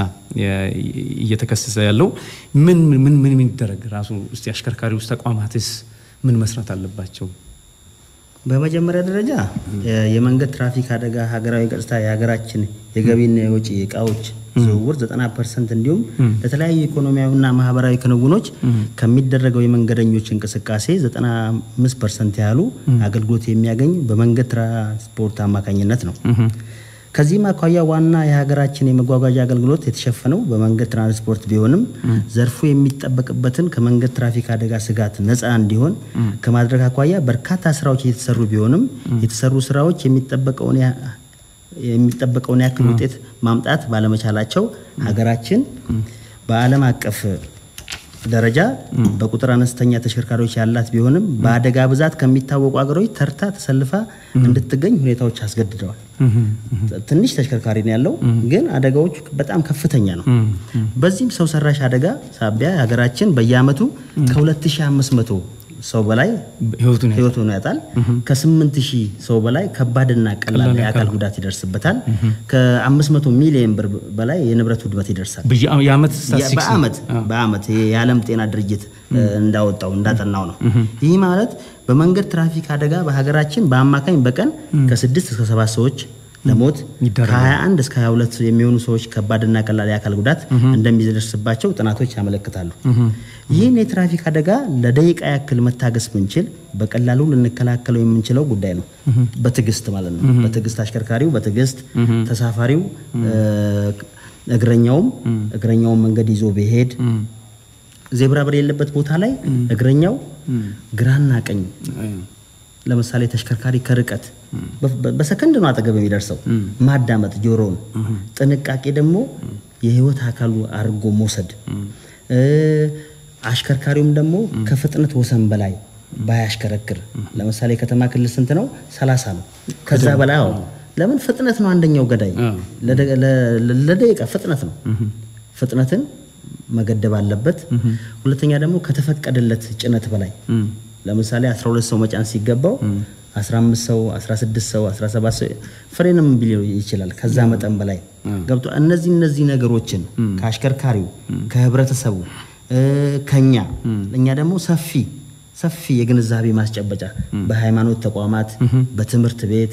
እየተከሰሰ ያለው ምን ምን ምን ምን ይደረግ ራሱ እስቲ አሽከርካሪ ውስጥ ተቋማትስ ምን መስራት አለባቸው? በመጀመሪያ ደረጃ የመንገድ ትራፊክ አደጋ ሀገራዊ ገጽታ የሀገራችን የገቢና የወጪ እቃዎች ዝውውር 90 ፐርሰንት እንዲሁም ለተለያዩ ኢኮኖሚያዊና ማህበራዊ ክንውኖች ከሚደረገው የመንገደኞች እንቅስቃሴ 95 ፐርሰንት ያህሉ አገልግሎት የሚያገኝ በመንገድ ትራንስፖርት አማካኝነት ነው። ከዚህም አኳያ ዋና የሀገራችን የመጓጓዣ አገልግሎት የተሸፈነው በመንገድ ትራንስፖርት ቢሆንም ዘርፉ የሚጠበቅበትን ከመንገድ ትራፊክ አደጋ ስጋት ነፃ እንዲሆን ከማድረግ አኳያ በርካታ ስራዎች እየተሰሩ ቢሆንም የተሰሩ ስራዎች የሚጠበቀውን የሚጠበቀውን ያክል ውጤት ማምጣት ባለመቻላቸው ሀገራችን በዓለም አቀፍ ደረጃ በቁጥር አነስተኛ ተሽከርካሪዎች ያላት ቢሆንም በአደጋ ብዛት ከሚታወቁ ሀገሮች ተርታ ተሰልፋ እንድትገኝ ሁኔታዎች አስገድደዋል። ትንሽ ተሽከርካሪ ነው ያለው፣ ግን አደጋዎቹ በጣም ከፍተኛ ነው። በዚህም ሰው ሰራሽ አደጋ ሳቢያ ሀገራችን በየአመቱ ከ2500 ሰው በላይ ህይወቱን ህይወቱን ያጣል። ከ8000 ሰው በላይ ከባድና ቀላል የአካል ጉዳት ይደርስበታል። ከ500 ሚሊዮን ብር በላይ የንብረት ውድመት ይደርሳል። የአመት ስታቲስቲክስ ነው። በአመት በአመት ይሄ የዓለም ጤና ድርጅት እንዳወጣው እንዳጠናው ነው። ይህ ማለት በመንገድ ትራፊክ አደጋ በሀገራችን በአማካኝ በቀን ከስድስት እስከ ሰባት ሰዎች ለሞት ይዳረጋል። ከ21 እስከ 22 የሚሆኑ ሰዎች ከባድና ቀላል የአካል ጉዳት እንደሚደርስባቸው ጥናቶች ያመለክታሉ። ይህን የትራፊክ አደጋ ለደቂቃ ያክል መታገስ ብንችል በቀላሉ ልንከላከለው የምንችለው ጉዳይ ነው። በትዕግስት ማለት ነው። በትዕግስት አሽከርካሪው በትዕግስት ተሳፋሪው እግረኛውም እግረኛውን መንገድ ይዞ ቢሄድ ዜብራ በሌለበት ቦታ ላይ እግረኛው ግራና ቀኝ ለምሳሌ ተሽከርካሪ ከርቀት በሰከንድ ነው አጠገብ የሚደርሰው ማዳመጥ ጆሮውን፣ ጥንቃቄ ደግሞ የህይወት አካሉ አድርጎ መውሰድ። አሽከርካሪውም ደግሞ ከፍጥነት ወሰን በላይ ባያሽከረክር። ለምሳሌ ከተማ ክልል ስንት ነው? ሰላሳ ነው። ከዛ በላይ አዎ። ለምን ፍጥነት ነው አንደኛው ገዳይ። ለደቂቃ ፍጥነት ነው። ፍጥነትን መገደብ አለበት። ሁለተኛ ደግሞ ከተፈቀደለት ጭነት በላይ ለምሳሌ 12 ሰው መጫን ሲገባው 15 ሰው፣ 16 ሰው፣ 17 ሰው ፍሬንም ቢል ይችላል። ከዛ መጠን በላይ ገብቶ እነዚህ እነዚህ ነገሮችን ከአሽከርካሪው ከህብረተሰቡ ከኛ እኛ ደግሞ ሰፊ ሰፊ የግንዛቤ ማስጨበጫ በሃይማኖት ተቋማት፣ በትምህርት ቤት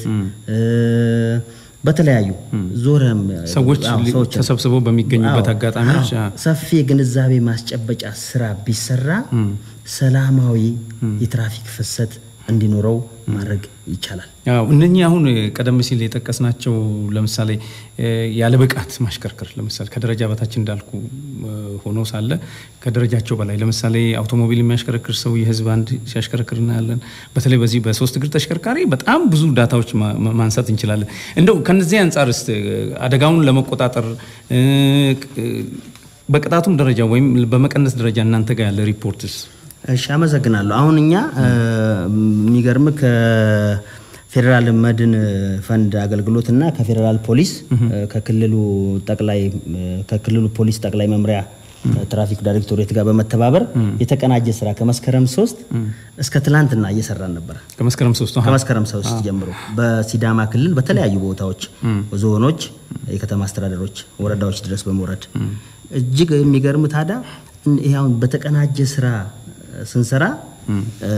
በተለያዩ ዞረም ሰዎች አዎ፣ ሰዎችን- ተሰብስበው በሚገኙበት አዎ፣ አጋጣሚዎች አዎ፣ ሰፊ የግንዛቤ ማስጨበጫ ስራ ቢሰራ ሰላማዊ የትራፊክ ፍሰት እንዲኖረው ማድረግ ይቻላል። ያው እነኚህ አሁን ቀደም ሲል የጠቀስናቸው ለምሳሌ እ፣ ያለ ብቃት ማሽከርከር ለምሳሌ ከደረጃ በታች እንዳልኩ እ፣ ሆኖ ሳለ ከደረጃቸው በላይ ለምሳሌ አውቶሞቢል የሚያሽከረክር ሰው የህዝብ አንድ ሲያሽከረክር እናያለን። በተለይ በዚህ በሶስት እግር ተሽከርካሪ በጣም ብዙ ዳታዎች ማ- ማ- ማንሳት እንችላለን። እንደው ከነዚህ አንጻር ስ አደጋውን ለመቆጣጠር እ፣ ቅ- በቅጣቱም ደረጃ ወይም በመቀነስ ደረጃ እናንተ ጋር ያለ ሪፖርትስ እሺ አመሰግናለሁ። አሁን እኛ እ፣ የሚገርም ከፌዴራል መድን ፈንድ አገልግሎት እና ከፌዴራል ፖሊስ እ፣ ከክልሉ ጠቅላይ እ፣ ከክልሉ ፖሊስ ጠቅላይ መምሪያ እ፣ ትራፊክ ዳይሬክቶሬት ጋር በመተባበር የተቀናጀ ስራ ከመስከረም ሶስት እስከ ትላንትና እየሰራን ነበረ። ከመስከረም ሶስት ከመስከረም ሶስት ጀምሮ በሲዳማ ክልል በተለያዩ ቦታዎች ዞኖች፣ የከተማ አስተዳደሮች፣ ወረዳዎች ድረስ በመውረድ እጅግ የሚገርም ታዲያ እን- ይሄ አሁን በተቀናጀ ስራ ስንሰራ እ፣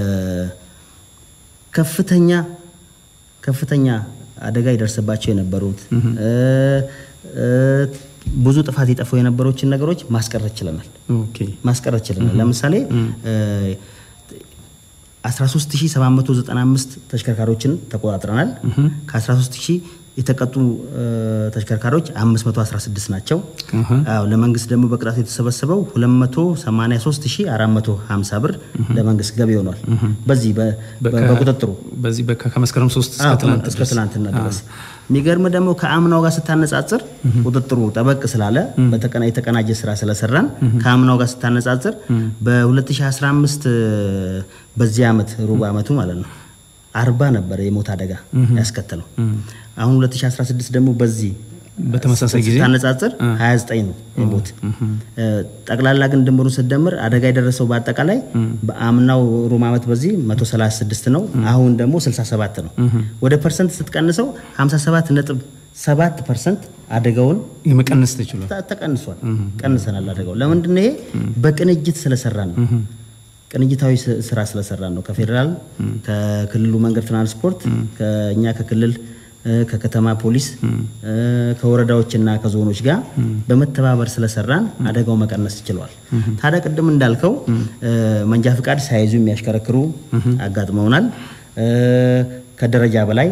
ከፍተኛ ከፍተኛ አደጋ ይደርስባቸው የነበሩት እ፣ እ፣ ብዙ ጥፋት የጠፉ የነበሮችን ነገሮች ማስቀረት ችለናል ኦኬ ማስቀረት ችለናል። ለምሳሌ እ፣ 13795 ተሽከርካሪዎችን ተቆጣጥረናል። ከ13000 የተቀጡ እ፣ ተሽከርካሪዎች 516 ናቸው። አዎ ለመንግስት ደግሞ በቅጣት የተሰበሰበው 283450 ብር ለመንግስት ገቢ ሆኗል። በዚህ በ- በ- በቁጥጥሩ በዚህ በ- ከመስከረም ሶስት እስከ አዎ፣ ትናንት እስከ ድረስ ትናንትና ድረስ የሚገርም ደግሞ ከአምናው ጋር ስታነጻጽር ቁጥጥሩ ጠበቅ ስላለ በተቀና የተቀናጀ ስራ ስለሰራን ከአምናው ጋር ስታነጻጽር በ2015 በዚህ ዓመት ሩብ ዓመቱ ማለት ነው አርባ ነበረ የሞት አደጋ ያስከተለው። አሁን 2016 ደግሞ በዚህ በተመሳሳይ ጊዜ ስታነጻጽር 29 ነው የሞት እ፣ ጠቅላላ ግን ድምሩን ስትደምር አደጋ የደረሰው በአጠቃላይ በአምናው ሩብ ዓመት በዚህ 136 ነው። አሁን ደግሞ 67 ነው። ወደ ፐርሰንት ስትቀንሰው 57 ነጥብ 7 ፐርሰንት አደጋውን የመቀነስ ተችሏል። ተ- ተቀንሷል። ቀንሰናል አደጋው። ለምንድን ነው ይሄ? በቅንጅት ስለሰራን ነው። ቅንጅታዊ ስ- ስራ ስለሰራን ነው። ከፌዴራል ከክልሉ መንገድ ትራንስፖርት ከእኛ ከክልል እ፣ ከከተማ ፖሊስ እ፣ ከወረዳዎችና ከዞኖች ጋር በመተባበር ስለሰራን አደጋው መቀነስ ችለዋል። ታዲያ ቅድም እንዳልከው እ፣ መንጃ ፍቃድ ሳይዙ የሚያሽከረክሩ አጋጥመውናል። እ፣ ከደረጃ በላይ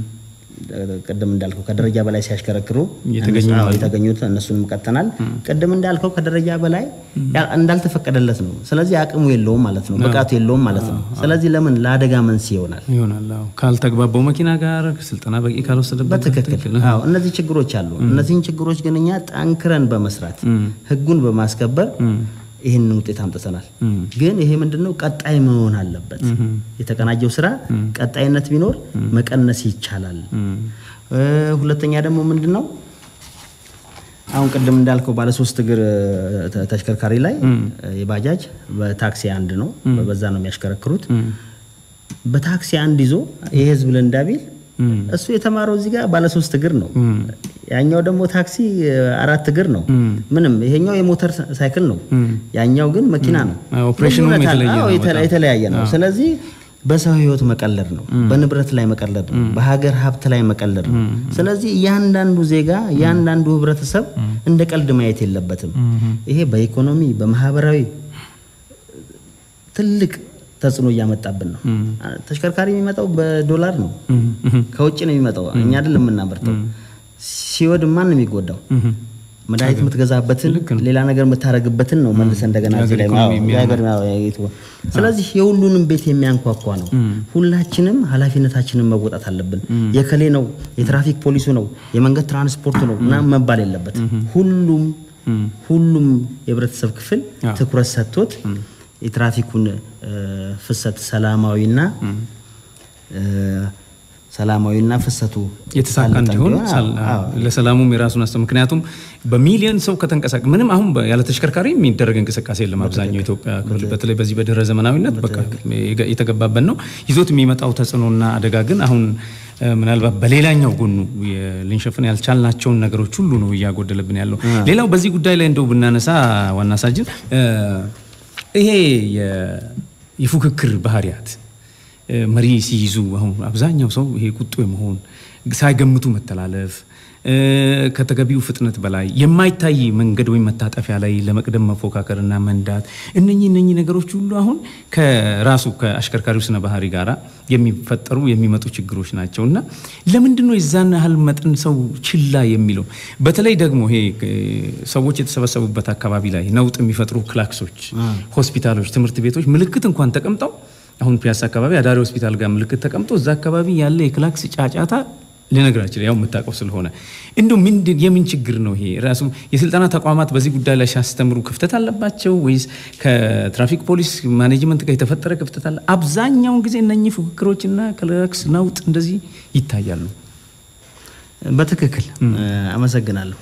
ቅድም እንዳልከው ከደረጃ በላይ ሲያሽከረክሩ የተገኙ አዎ፣ የተገኙት እነሱንም ቀጥተናል። ቅድም እንዳልከው ከደረጃ በላይ ያ- እንዳልተፈቀደለት ነው። ስለዚህ አቅሙ የለውም ማለት ነው፣ ብቃቱ የለውም ማለት ነው። ስለዚህ ለምን ለአደጋ መንስኤ ይሆናል። ይሆናል። አዎ። ካልተግባባው መኪና ጋር ስልጠና በቂ ካልወሰደበት በትክክል አዎ፣ እነዚህ ችግሮች አሉ። እነዚህን ችግሮች ግን እኛ ጠንክረን በመስራት ህጉን በማስከበር ይህንን ውጤት አምጥተናል። ግን ይሄ ምንድነው ቀጣይ መሆን አለበት። የተቀናጀው ስራ ቀጣይነት ቢኖር መቀነስ ይቻላል። እ፣ ሁለተኛ ደግሞ ምንድነው አሁን ቅድም እንዳልከው ባለ ሶስት እግር ተ- ተሽከርካሪ ላይ የባጃጅ በታክሲ አንድ ነው፣ በዛ ነው የሚያሽከረክሩት። በታክሲ አንድ ይዞ የህዝብ ልንዳ ቢል እሱ የተማረው እዚህ ጋር ባለ ሶስት እግር ነው። ያኛው ደግሞ ታክሲ እ፣ አራት እግር ነው። ምንም ይሄኛው የሞተር ሳይክል ነው፣ ያኛው ግን መኪና ነው። አዎ፣ ኦፕሬሽኑም ልዩነት አለ። የተለየ አዎ፣ ነው የተለ- በጣም። የተለያየ ነው። ስለዚህ በሰው ህይወት መቀለድ ነው፣ በንብረት ላይ መቀለድ ነው፣ በሀገር ሀብት ላይ መቀለድ ነው። ስለዚህ እያንዳንዱ ዜጋ እያንዳንዱ ህብረተሰብ እንደ ቀልድ ማየት የለበትም። ይሄ በኢኮኖሚ በማህበራዊ ትልቅ ተጽዕኖ እያመጣብን ነው። ተሽከርካሪ የሚመጣው በዶላር ነው፣ ከውጭ ነው የሚመጣው፣ እኛ አይደለም የምናመርተው። ሲወድ ማን ነው የሚጎዳው? መድኃኒት የምትገዛበትን ሌላ ነገር የምታደርግበትን ነው መልሰ እንደገና እዚህ ላይ ኢኮኖሚ አዎ፣ የሀገር አዎ፣ የኢትዮ- ስለዚህ የሁሉንም ቤት የሚያንኳኳ ነው። ሁላችንም ኃላፊነታችንን መወጣት አለብን። የከሌ ነው፣ የትራፊክ ፖሊሱ ነው፣ የመንገድ ትራንስፖርቱ ነው ምናምን መባል የለበት። ሁሉም ሁሉም የህብረተሰብ ክፍል ትኩረት ሰጥቶት የትራፊኩን እ፣ ፍሰት ሰላማዊና እ፣ ሰላማዊና ፍሰቱ የተሳካ ሳለጠ እንዲሆን እንዲሆን፣ ሳል- አዎ፣ አዎ። ለሰላሙም የራሱን አስተው ምክንያቱም በሚሊዮን ሰው ከተንቀሳቀ ምንም አሁን በ- ያለ ተሽከርካሪ የሚደረግ እንቅስቃሴ የለም። አብዛኛው የኢትዮጵያ ክፍል በተለይ በዚህ በድህረ ዘመናዊነት በቃ የገ- የተገባበት ነው። ይዞት የሚመጣው ተጽዕኖና አደጋ ግን አሁን እ፣ ምናልባት በሌላኛው ጎኑ የ- ልንሸፍን ያልቻልናቸውን ነገሮች ሁሉ ነው እያጎደለብን ያለው። ሌላው በዚህ ጉዳይ ላይ እንደው ብናነሳ ዋና ሳጅን እ፣ ይሄ የ- የፉክክር ባህሪያት እ፣ መሪ ሲይዙ አሁን አብዛኛው ሰው ይሄ ቁጡ የመሆን ሳይገምቱ መተላለፍ እ፣ ከተገቢው ፍጥነት በላይ የማይታይ መንገድ ወይም መታጠፊያ ላይ ለመቅደም መፎካከርና መንዳት እነኚህ እነኚህ ነገሮች ሁሉ አሁን ከራሱ ከአሽከርካሪው ስነ ባህሪ ጋራ የሚፈጠሩ የሚመጡ ችግሮች ናቸው እና ለምንድን ነው የዛን ያህል መጠን ሰው ችላ የሚለው? በተለይ ደግሞ ይሄ እ፣ ሰዎች የተሰበሰቡበት አካባቢ ላይ ነውጥ የሚፈጥሩ ክላክሶች፣ ሆስፒታሎች፣ ትምህርት ቤቶች ምልክት እንኳን ተቀምጠው አሁን ፒያሳ አካባቢ አዳሪ ሆስፒታል ጋር ምልክት ተቀምጦ እዛ አካባቢ ያለ የክላክስ ጫጫታ ልነግራችን ያው የምታውቀው ስለሆነ እንዲሁ ምንድን የምን ችግር ነው ይሄ? ራሱ የስልጠና ተቋማት በዚህ ጉዳይ ላይ ሲያስተምሩ ክፍተት አለባቸው ወይስ ከትራፊክ ፖሊስ ማኔጅመንት ጋር የተፈጠረ ክፍተት አለ? አብዛኛውን ጊዜ እነኚህ ፉክክሮችና ክላክስ ነውጥ እንደዚህ ይታያሉ። በትክክል አመሰግናለሁ።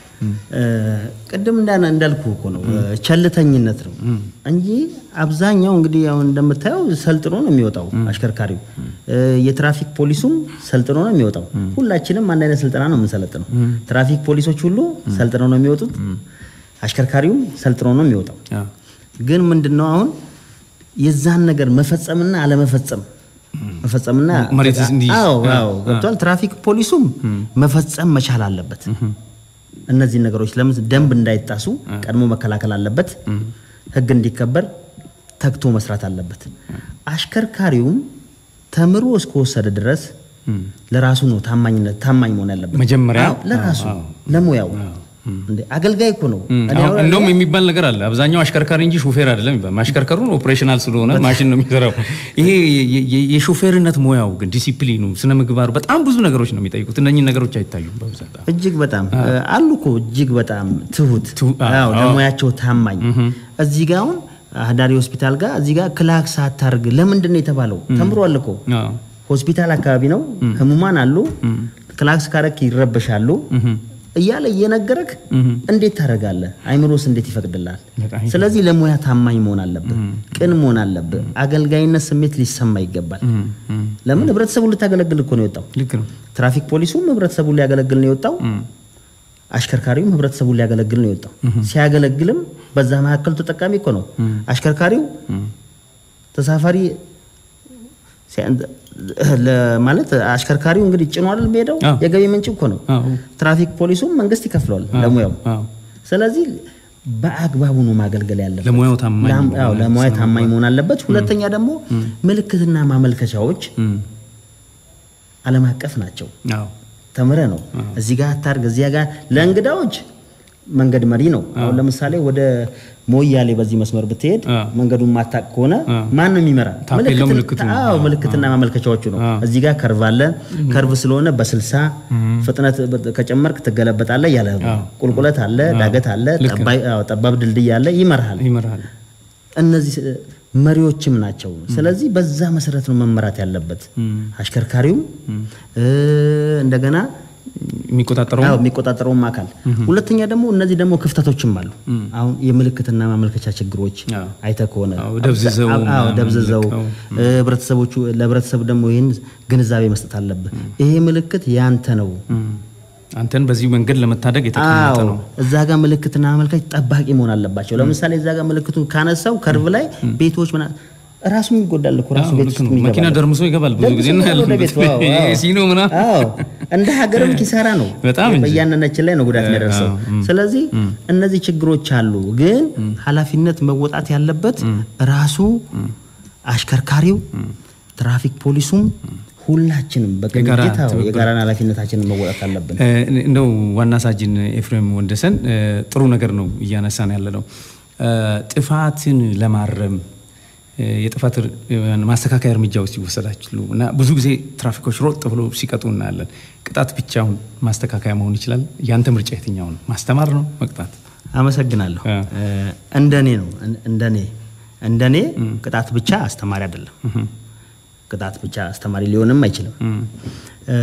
ቅድም እንዳና እንዳልኩ እኮ ነው ቸልተኝነት ነው እንጂ አብዛኛው እንግዲህ አሁን እንደምታየው ሰልጥኖ ነው የሚወጣው አሽከርካሪው። የትራፊክ ፖሊሱም ሰልጥኖ ነው የሚወጣው። ሁላችንም አንድ አይነት ስልጠና ነው የምንሰለጥነው። ትራፊክ ፖሊሶች ሁሉ ሰልጥነው ነው የሚወጡት። አሽከርካሪውም ሰልጥኖ ነው የሚወጣው። ግን ምንድነው አሁን የዛን ነገር መፈጸምና አለመፈጸም መፈጸምና መሬት እንዲይዝ። አዎ አዎ ገብቷል። ትራፊክ ፖሊሱም መፈጸም መቻል አለበት። እነዚህ ነገሮች ለምን ደንብ እንዳይጣሱ ቀድሞ መከላከል አለበት። ሕግ እንዲከበር ተግቶ መስራት አለበት። አሽከርካሪውም ተምሮ እስከወሰደ ድረስ ለራሱ ነው ታማኝነት ታማኝ መሆን ያለበት መጀመሪያ? አዎ፣ ለራሱ አዎ። ለሙያው እንዴ አገልጋይ እኮ ነው እኔ አሁን- እንደውም የሚባል ነገር አለ። አብዛኛው አሽከርካሪ እንጂ ሹፌር አይደለም ይባል። ማሽከርከሩን ኦፕሬሽናል ስለሆነ ማሽን ነው የሚሰራው። ይሄ የ- የ- የሾፌርነት ሙያው ግን ዲሲፕሊኑ፣ ስነ ምግባሩ በጣም ብዙ ነገሮች ነው የሚጠይቁት። እነኚህ ነገሮች አይታዩም በብዛት። እጅግ በጣም አሉ እኮ እጅግ በጣም ትሁት ትሁ- አዎ፣ አዎ፣ አዎ። ለሙያቸው ታማኝ እዚህ ጋር አሁን አህዳሪ ሆስፒታል ጋር እዚህ ጋር ክላክስ አታርግ ለምንድን ነው የተባለው ተምሯል እኮ አዎ። ሆስፒታል አካባቢ ነው ህሙማን አሉ ክላክስ ካረክ ይረበሻሉ እያለ እየነገረክ እንዴት ታደርጋለህ አይምሮስ እንዴት ይፈቅድላል በጣም ስለዚህ ለሙያ ታማኝ መሆን አለብህ ቅን መሆን አለብህ አገልጋይነት ስሜት ሊሰማ ይገባል ለምን ህብረተሰቡን ልታገለግል እኮ ነው የወጣው ልክ ነው። ትራፊክ ፖሊሱም ህብረተሰቡን ሊያገለግል ነው የወጣው አሽከርካሪውም ህብረተሰቡን ሊያገለግል ነው የወጣው ሲያገለግልም በዛ መካከል ተጠቃሚ እኮ ነው አሽከርካሪው ተሳፋሪ ሲያ- ለ- ማለት አሽከርካሪው እንግዲህ ጭኖ አይደል የሚሄደው አዎ። የገቢ ምንጭ እኮ ነው አዎ። ትራፊክ ፖሊሱም መንግስት ይከፍለዋል ለሙያው አዎ። ስለዚህ በአግባቡ ነው ማገልገል ያለበት ለሙያው ታማኝ ላም- መሆን አዎ፣ አለበት። ለሙያ ስነ ታማኝ መሆን አለበት ሁለተኛ ደግሞ ምልክትና ማመልከቻዎች እም፣ ዓለም አቀፍ ናቸው አዎ። ተምረ ነው እዚህ ጋር አታርግ እዚያ ጋር ለእንግዳዎች መንገድ መሪ ነው አሁን ለምሳሌ ወደ ሞያሌ በዚህ መስመር ብትሄድ አ። መንገዱን ማታቅ ከሆነ ማን ነው የሚመራ ታፔላው ምልክት- ምልክቱ ነው። አዎ ምልክትና ማመልከቻዎቹ ነው እዚህ ጋር ከርቭ አለ ከርቭ ስለሆነ በስልሳ ፍጥነት በ- ከጨመርክ ትገለበጣለ እያለ ነው። ቁልቁለት አለ ዳገት አለ ልክ ነው። ጠባይ- አዎ፣ ጠባብ ድልድይ አለ ይመርሃል ይመራል። እነዚህ መሪዎችም ናቸው። ስለዚህ በዛ መሰረት ነው መመራት ያለበት አሽከርካሪውም እ፣ እንደገና የሚቆጣጠረው አዎ የሚቆጣጠረውም አካል። ሁለተኛ ደግሞ እነዚህ ደግሞ ክፍተቶችም አሉ። አሁን የምልክትና ማመልከቻ ችግሮች አዎ። አይተህ ከሆነ አዎ፣ ደብዝዘው አዎ፣ አዎ፣ ምናምን ደብዝዘው ልከው፣ እ፣ ህብረተሰቦቹ ለህብረተሰቡ ደግሞ ይህን ግንዛቤ መስጠት አለብህ። ይሄ ምልክት ያንተ ነው። አንተን በዚህ መንገድ ለመታደግ የተቀመጠ አዎ ነው። እዛ ጋር ምልክትና ማመልከቻ ጠባቂ መሆን አለባቸው። ለምሳሌ እዛ ጋር ምልክቱን ካነሳው ከርቭ ላይ ቤቶች ምና ራሱም ይጎዳል እኮ ራሱ አዎ፣ ቤት ልክ ውስጥ ነው። የሚገባ መኪና ነው። ደርምሶ ይገባል። ብዙ ጊዜ ደርምሶ እናያለን። ወደ ቤቱ፣ አዎ፣ አዎ። ሲኖ ምናምን። አዎ እንደ ሀገርም ኪሳራ ነው። በጣም እንጂ። በያንነችን ላይ ነው ጉዳት የሚያደርሰው። ስለዚህ እነዚህ ችግሮች አሉ፣ ግን ኃላፊነት መወጣት ያለበት ራሱ አሽከርካሪው፣ ትራፊክ ፖሊሱም ሁላችንም የጋራ በቅንጅት አዎ፣ ትብብር። የጋራን ኃላፊነታችንን መወጣት አለብን። እ፣ እንደው ዋና ሳጅን ኤፍሬም ወንደሰን እ፣ ጥሩ ነገር ነው እያነሳን ያለ ነው። እ፣ ጥፋትን ለማረም እ፣ የጥፋት እር- ማስተካከያ እርምጃ ውስጥ ይወሰዳችሉ እና ብዙ ጊዜ ትራፊኮች ሮጥ ብሎ ሲቀጡ እናያለን። ቅጣት ብቻውን ማስተካከያ መሆን ይችላል። ያንተ ምርጫ የትኛው ነው? ማስተማር ነው መቅጣት? አመሰግናለሁ። አ። እ፣ እንደኔ ነው እን- እንደኔ እንደኔ ቅጣት ብቻ አስተማሪ አይደለም። ቅጣት ብቻ አስተማሪ ሊሆንም አይችልም። እ፣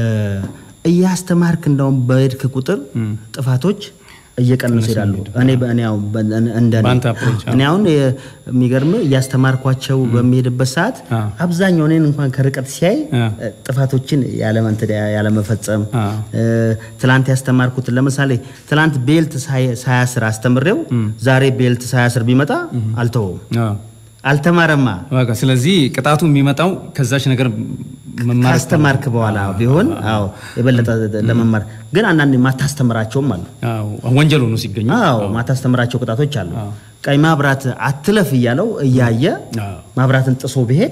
እያስተማርክ እንደውም በሄድክ ቁጥር ጥፋቶች እየቀነሱ ይሄዳሉ። እኔ በእኔ አሁን በ- እንደኔ በአንተ approach፣ አዎ። እኔ አሁን የሚገርም እያስተማርኳቸው በሚሄድበት ሰዓት አ። አብዛኛው እኔን እንኳን ከርቀት ሲያይ አ። እ፣ ጥፋቶችን ያለመንት- ያለመፈጸም አ። እ፣ ትላንት ያስተማርኩት ለምሳሌ ትላንት ቤልት ሳይ- ሳያስር አስተምሬው ዛሬ ቤልት ሳያስር ቢመጣ አልተወውም። አዎ። አልተማረማ። በቃ ስለዚህ ቅጣቱ የሚመጣው ከዛች ነገር መማር ካስተማርክ በኋላ ቢሆን አዎ የበለጠ ለመማር ግን አንዳንድ ማታስተምራቸውም አሉ። አዎ፣ ወንጀል ሆኖ ሲገኙ አዎ ማታስተምራቸው ቅጣቶች አሉ። ቀይ ማብራት አትለፍ እያለው እያየ አዎ። ማብራትን ጥሶ ቢሄድ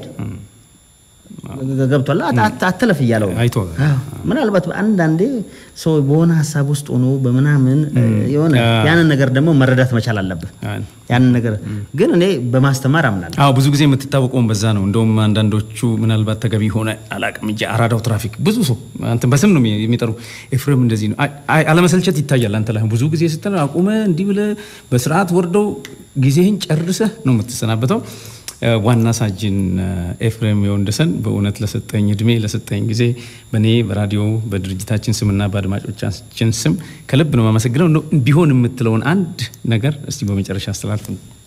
ገብቷል። አት- አት- አትለፍ እያለው ነው። አይቶ አዎ። ምናልባት አንዳንዴ ሰው በሆነ ሀሳብ ውስጥ ሆኖ በምናምን የሆነ ያንን ነገር ደግሞ መረዳት መቻል አለብህ። አዎ። ያንን ነገር ግን እኔ በማስተማር አምናለሁ። አዎ ብዙ ጊዜ የምትታወቀውን በዛ ነው። እንደውም አንዳንዶቹ ምናልባት ተገቢ ሆነ አላቅም እንጂ አራዳው ትራፊክ ብዙ ሰው አንተ በስም ነው የሚጠሩ። ኤፍሬም እንደዚህ ነው። አይ- አይ- አለመሰልቸት ይታያል። አንተ ላይ ብዙ ጊዜ ስትል አቁመ እንዲህ ብለህ በስርዓት ወርደው ጊዜህን ጨርሰህ ነው የምትሰናበተው። እ፣ ዋና ሳጅን እ፣ ኤፍሬም የወንደሰን በእውነት ለሰጠኝ እድሜ ለሰጠኝ ጊዜ በእኔ በራዲዮ በድርጅታችን ስምና በአድማጮቻችን ስም ከልብ ነው የማመሰግነው። እንደው ቢሆን የምትለውን አንድ ነገር እስቲ በመጨረሻ አስተላልፍ።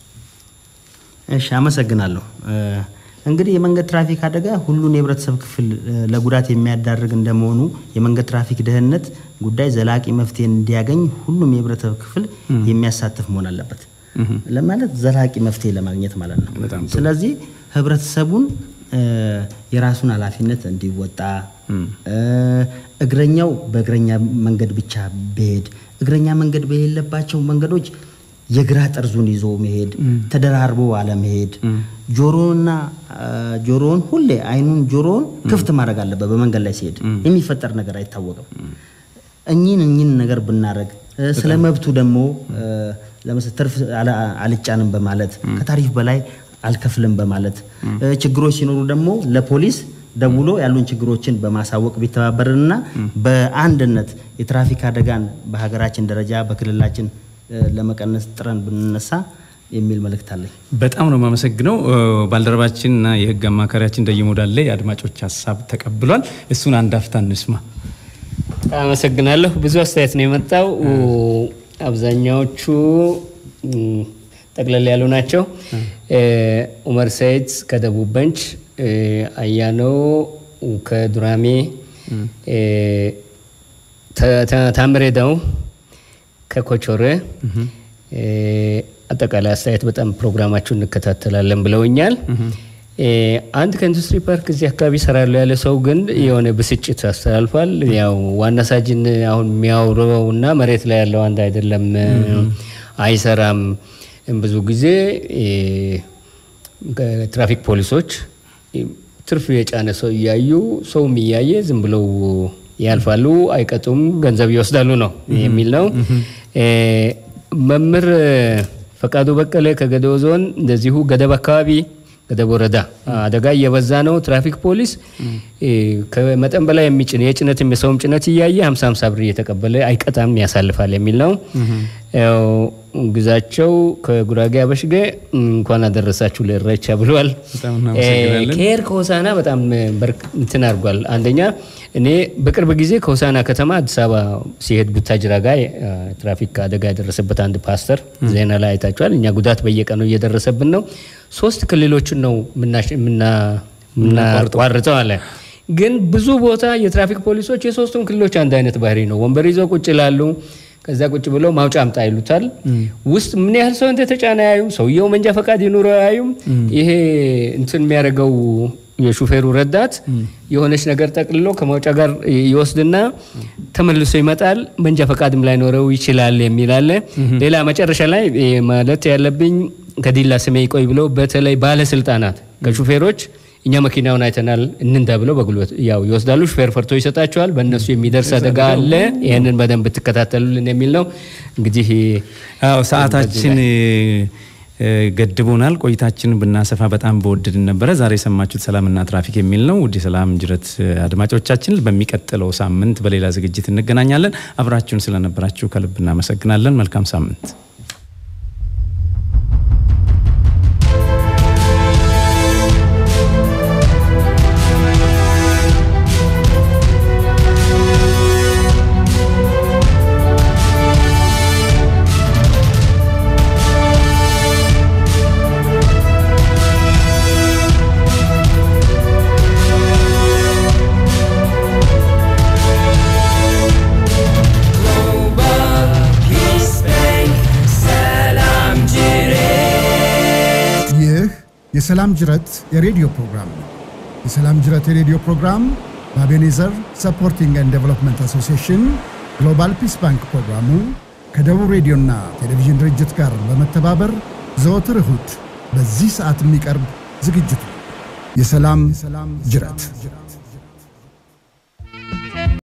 እሺ አመሰግናለሁ። እ፣ እንግዲህ የመንገድ ትራፊክ አደጋ ሁሉን የህብረተሰብ ክፍል እ፣ ለጉዳት የሚያዳርግ እንደመሆኑ የመንገድ ትራፊክ ደህንነት ጉዳይ ዘላቂ መፍትሄ እንዲያገኝ ሁሉም የህብረተሰብ ክፍል የሚያሳትፍ መሆን አለበት። ለማለት ዘላቂ መፍትሄ ለማግኘት ማለት ነው። በጣም ጥሩ። ስለዚህ ህብረተሰቡን እ፣ የራሱን ኃላፊነት እንዲወጣ እ፣ እግረኛው በእግረኛ መንገድ ብቻ ቢሄድ እግረኛ መንገድ በሌለባቸው መንገዶች የግራ ጠርዙን ይዞ መሄድ፣ ተደራርቦ አለመሄድ፣ ጆሮና ጆሮውን ሁሌ አይኑን ጆሮውን ክፍት ማድረግ አለበት። በመንገድ ላይ ሲሄድ የሚፈጠር ነገር አይታወቅም። እኚህን እኚህን ነገር ብናደረግ ስለ መብቱ ደግሞ ለምሳሌ ትርፍ አለ- አልጫንም በማለት ከታሪፍ በላይ አልከፍልም በማለት ችግሮች ሲኖሩ ደግሞ ለፖሊስ ደውሎ ያሉን ችግሮችን በማሳወቅ ቢተባበርንና በአንድነት የትራፊክ አደጋን በሀገራችን ደረጃ በክልላችን እ፣ ለመቀነስ ጥረን ብንነሳ የሚል መልእክት አለኝ። በጣም ነው የማመሰግነው። ባልደረባችንና የህግ አማካሪያችን ደይሞዳለ የአድማጮች ሀሳብ ተቀብሏል። እሱን አንድ አፍታ እንስማ። አመሰግናለሁ። ብዙ አስተያየት ነው የመጣው። አብዛኛዎቹ ም፣ ጠቅለል ያሉ ናቸው። እ፣ ኡመር ሰይድ ከደቡብ በንች፣ እ፣ አያኖ ከዱራሜ፣ እ፣ ተ- ተ- ታምሬ ደው ከኮቾሬ እ፣ አጠቃላይ አስተያየት በጣም ፕሮግራማችሁን እንከታተላለን ብለውኛል። እ፣ አንድ ከኢንዱስትሪ ፓርክ እዚህ አካባቢ ይሰራሉ ያለ ሰው ግን የሆነ ብስጭት አስተላልፏል። ያው ዋና ሳጅን አሁን የሚያወራው እና መሬት ላይ ያለው አንድ አይደለም፣ አይሰራም። ብዙ ጊዜ እ፣ ትራፊክ ፖሊሶች እ፣ ትርፍ የጫነ ሰው እያዩ ሰውም እያየ ዝም ብለው ያልፋሉ፣ አይቀጡም፣ ገንዘብ ይወስዳሉ ነው የሚል ነው። እ፣ መምህር ፈቃዱ በቀለ ከገደው ዞን እንደዚሁ ገደብ አካባቢ ገደብ ወረዳ አደጋ እየበዛ ነው። ትራፊክ ፖሊስ እ፣ ከመጠን በላይ የሚጭን የጭነትም የሰውም ጭነት እያየ 50 50 ብር እየተቀበለ አይቀጣም ያሳልፋል የሚል ነው። ያው ግዛቸው ከጉራጌ አበሽጌ እንኳን አደረሳችሁ ለኢሬቻ ብሏል። በጣም እናመሰግናለን። ከሄር ከሆሳና በጣም በርክ እንትን አድርጓል። አንደኛ እኔ በቅርብ ጊዜ ከሆሳና ከተማ አዲስ አበባ ሲሄድ ቡታጅራ ጋር አ፣ ትራፊክ አደጋ የደረሰበት አንድ ፓስተር ዜና ላይ አይታችኋል። እኛ ጉዳት በየቀኑ እየደረሰብን ነው። ሶስት ክልሎችን ነው ምናሽ- ምና- ምናቋርጠው አለ። ግን ብዙ ቦታ የትራፊክ ፖሊሶች የሶስቱም ክልሎች አንድ አይነት ባህሪ ነው። ወንበር ይዘው ቁጭ ይላሉ። ከዛ ቁጭ ብለው ማውጫ አምጣ ይሉታል። ውስጥ ምን ያህል ሰው እንደተጫነ አያዩም። ሰውየው መንጃ ፈቃድ ይኑረው አያዩም። ይሄ እንትን የሚያደርገው የሹፌሩ ረዳት የሆነች ነገር ጠቅልሎ ከማውጫ ጋር ይወስድና ተመልሶ ይመጣል። መንጃ ፈቃድም ላይኖረው ይችላል የሚል አለ። ሌላ መጨረሻ ላይ እ፣ ማለት ያለብኝ ከዲላ ስሜ ይቆይ ብለው በተለይ ባለስልጣናት ከሹፌሮች እኛ መኪናውን አይተናል እንንዳ ብለው በጉልበት ያው ይወስዳሉ። ሹፌር ፈርቶ ይሰጣቸዋል። በእነሱ የሚደርስ አደጋ አለ። ይህንን በደንብ ትከታተሉልን የሚል ነው። እንግዲህ አዎ ሰዓታችን እ፣ ገድቦናል። ቆይታችን ብናሰፋ በጣም በወደድን ነበረ። ዛሬ የሰማችሁት ሰላምና ትራፊክ የሚል ነው። ውድ የሰላም ጅረት አድማጮቻችን፣ በሚቀጥለው ሳምንት በሌላ ዝግጅት እንገናኛለን። አብራችሁን ስለነበራችሁ ከልብ እናመሰግናለን። መልካም ሳምንት። ይህ የሰላም ጅረት የሬዲዮ ፕሮግራም ነው። የሰላም ጅረት የሬዲዮ ፕሮግራም በአቤኔዘር ሰፖርቲንግ ኤንድ ዴቨሎፕመንት አሶሲዬሽን ግሎባል ፒስ ባንክ ፕሮግራሙ ከደቡብ ሬዲዮና ቴሌቪዥን ድርጅት ጋር በመተባበር ዘወትር እሁድ በዚህ ሰዓት የሚቀርብ ዝግጅት ነው። የሰላም ጅረት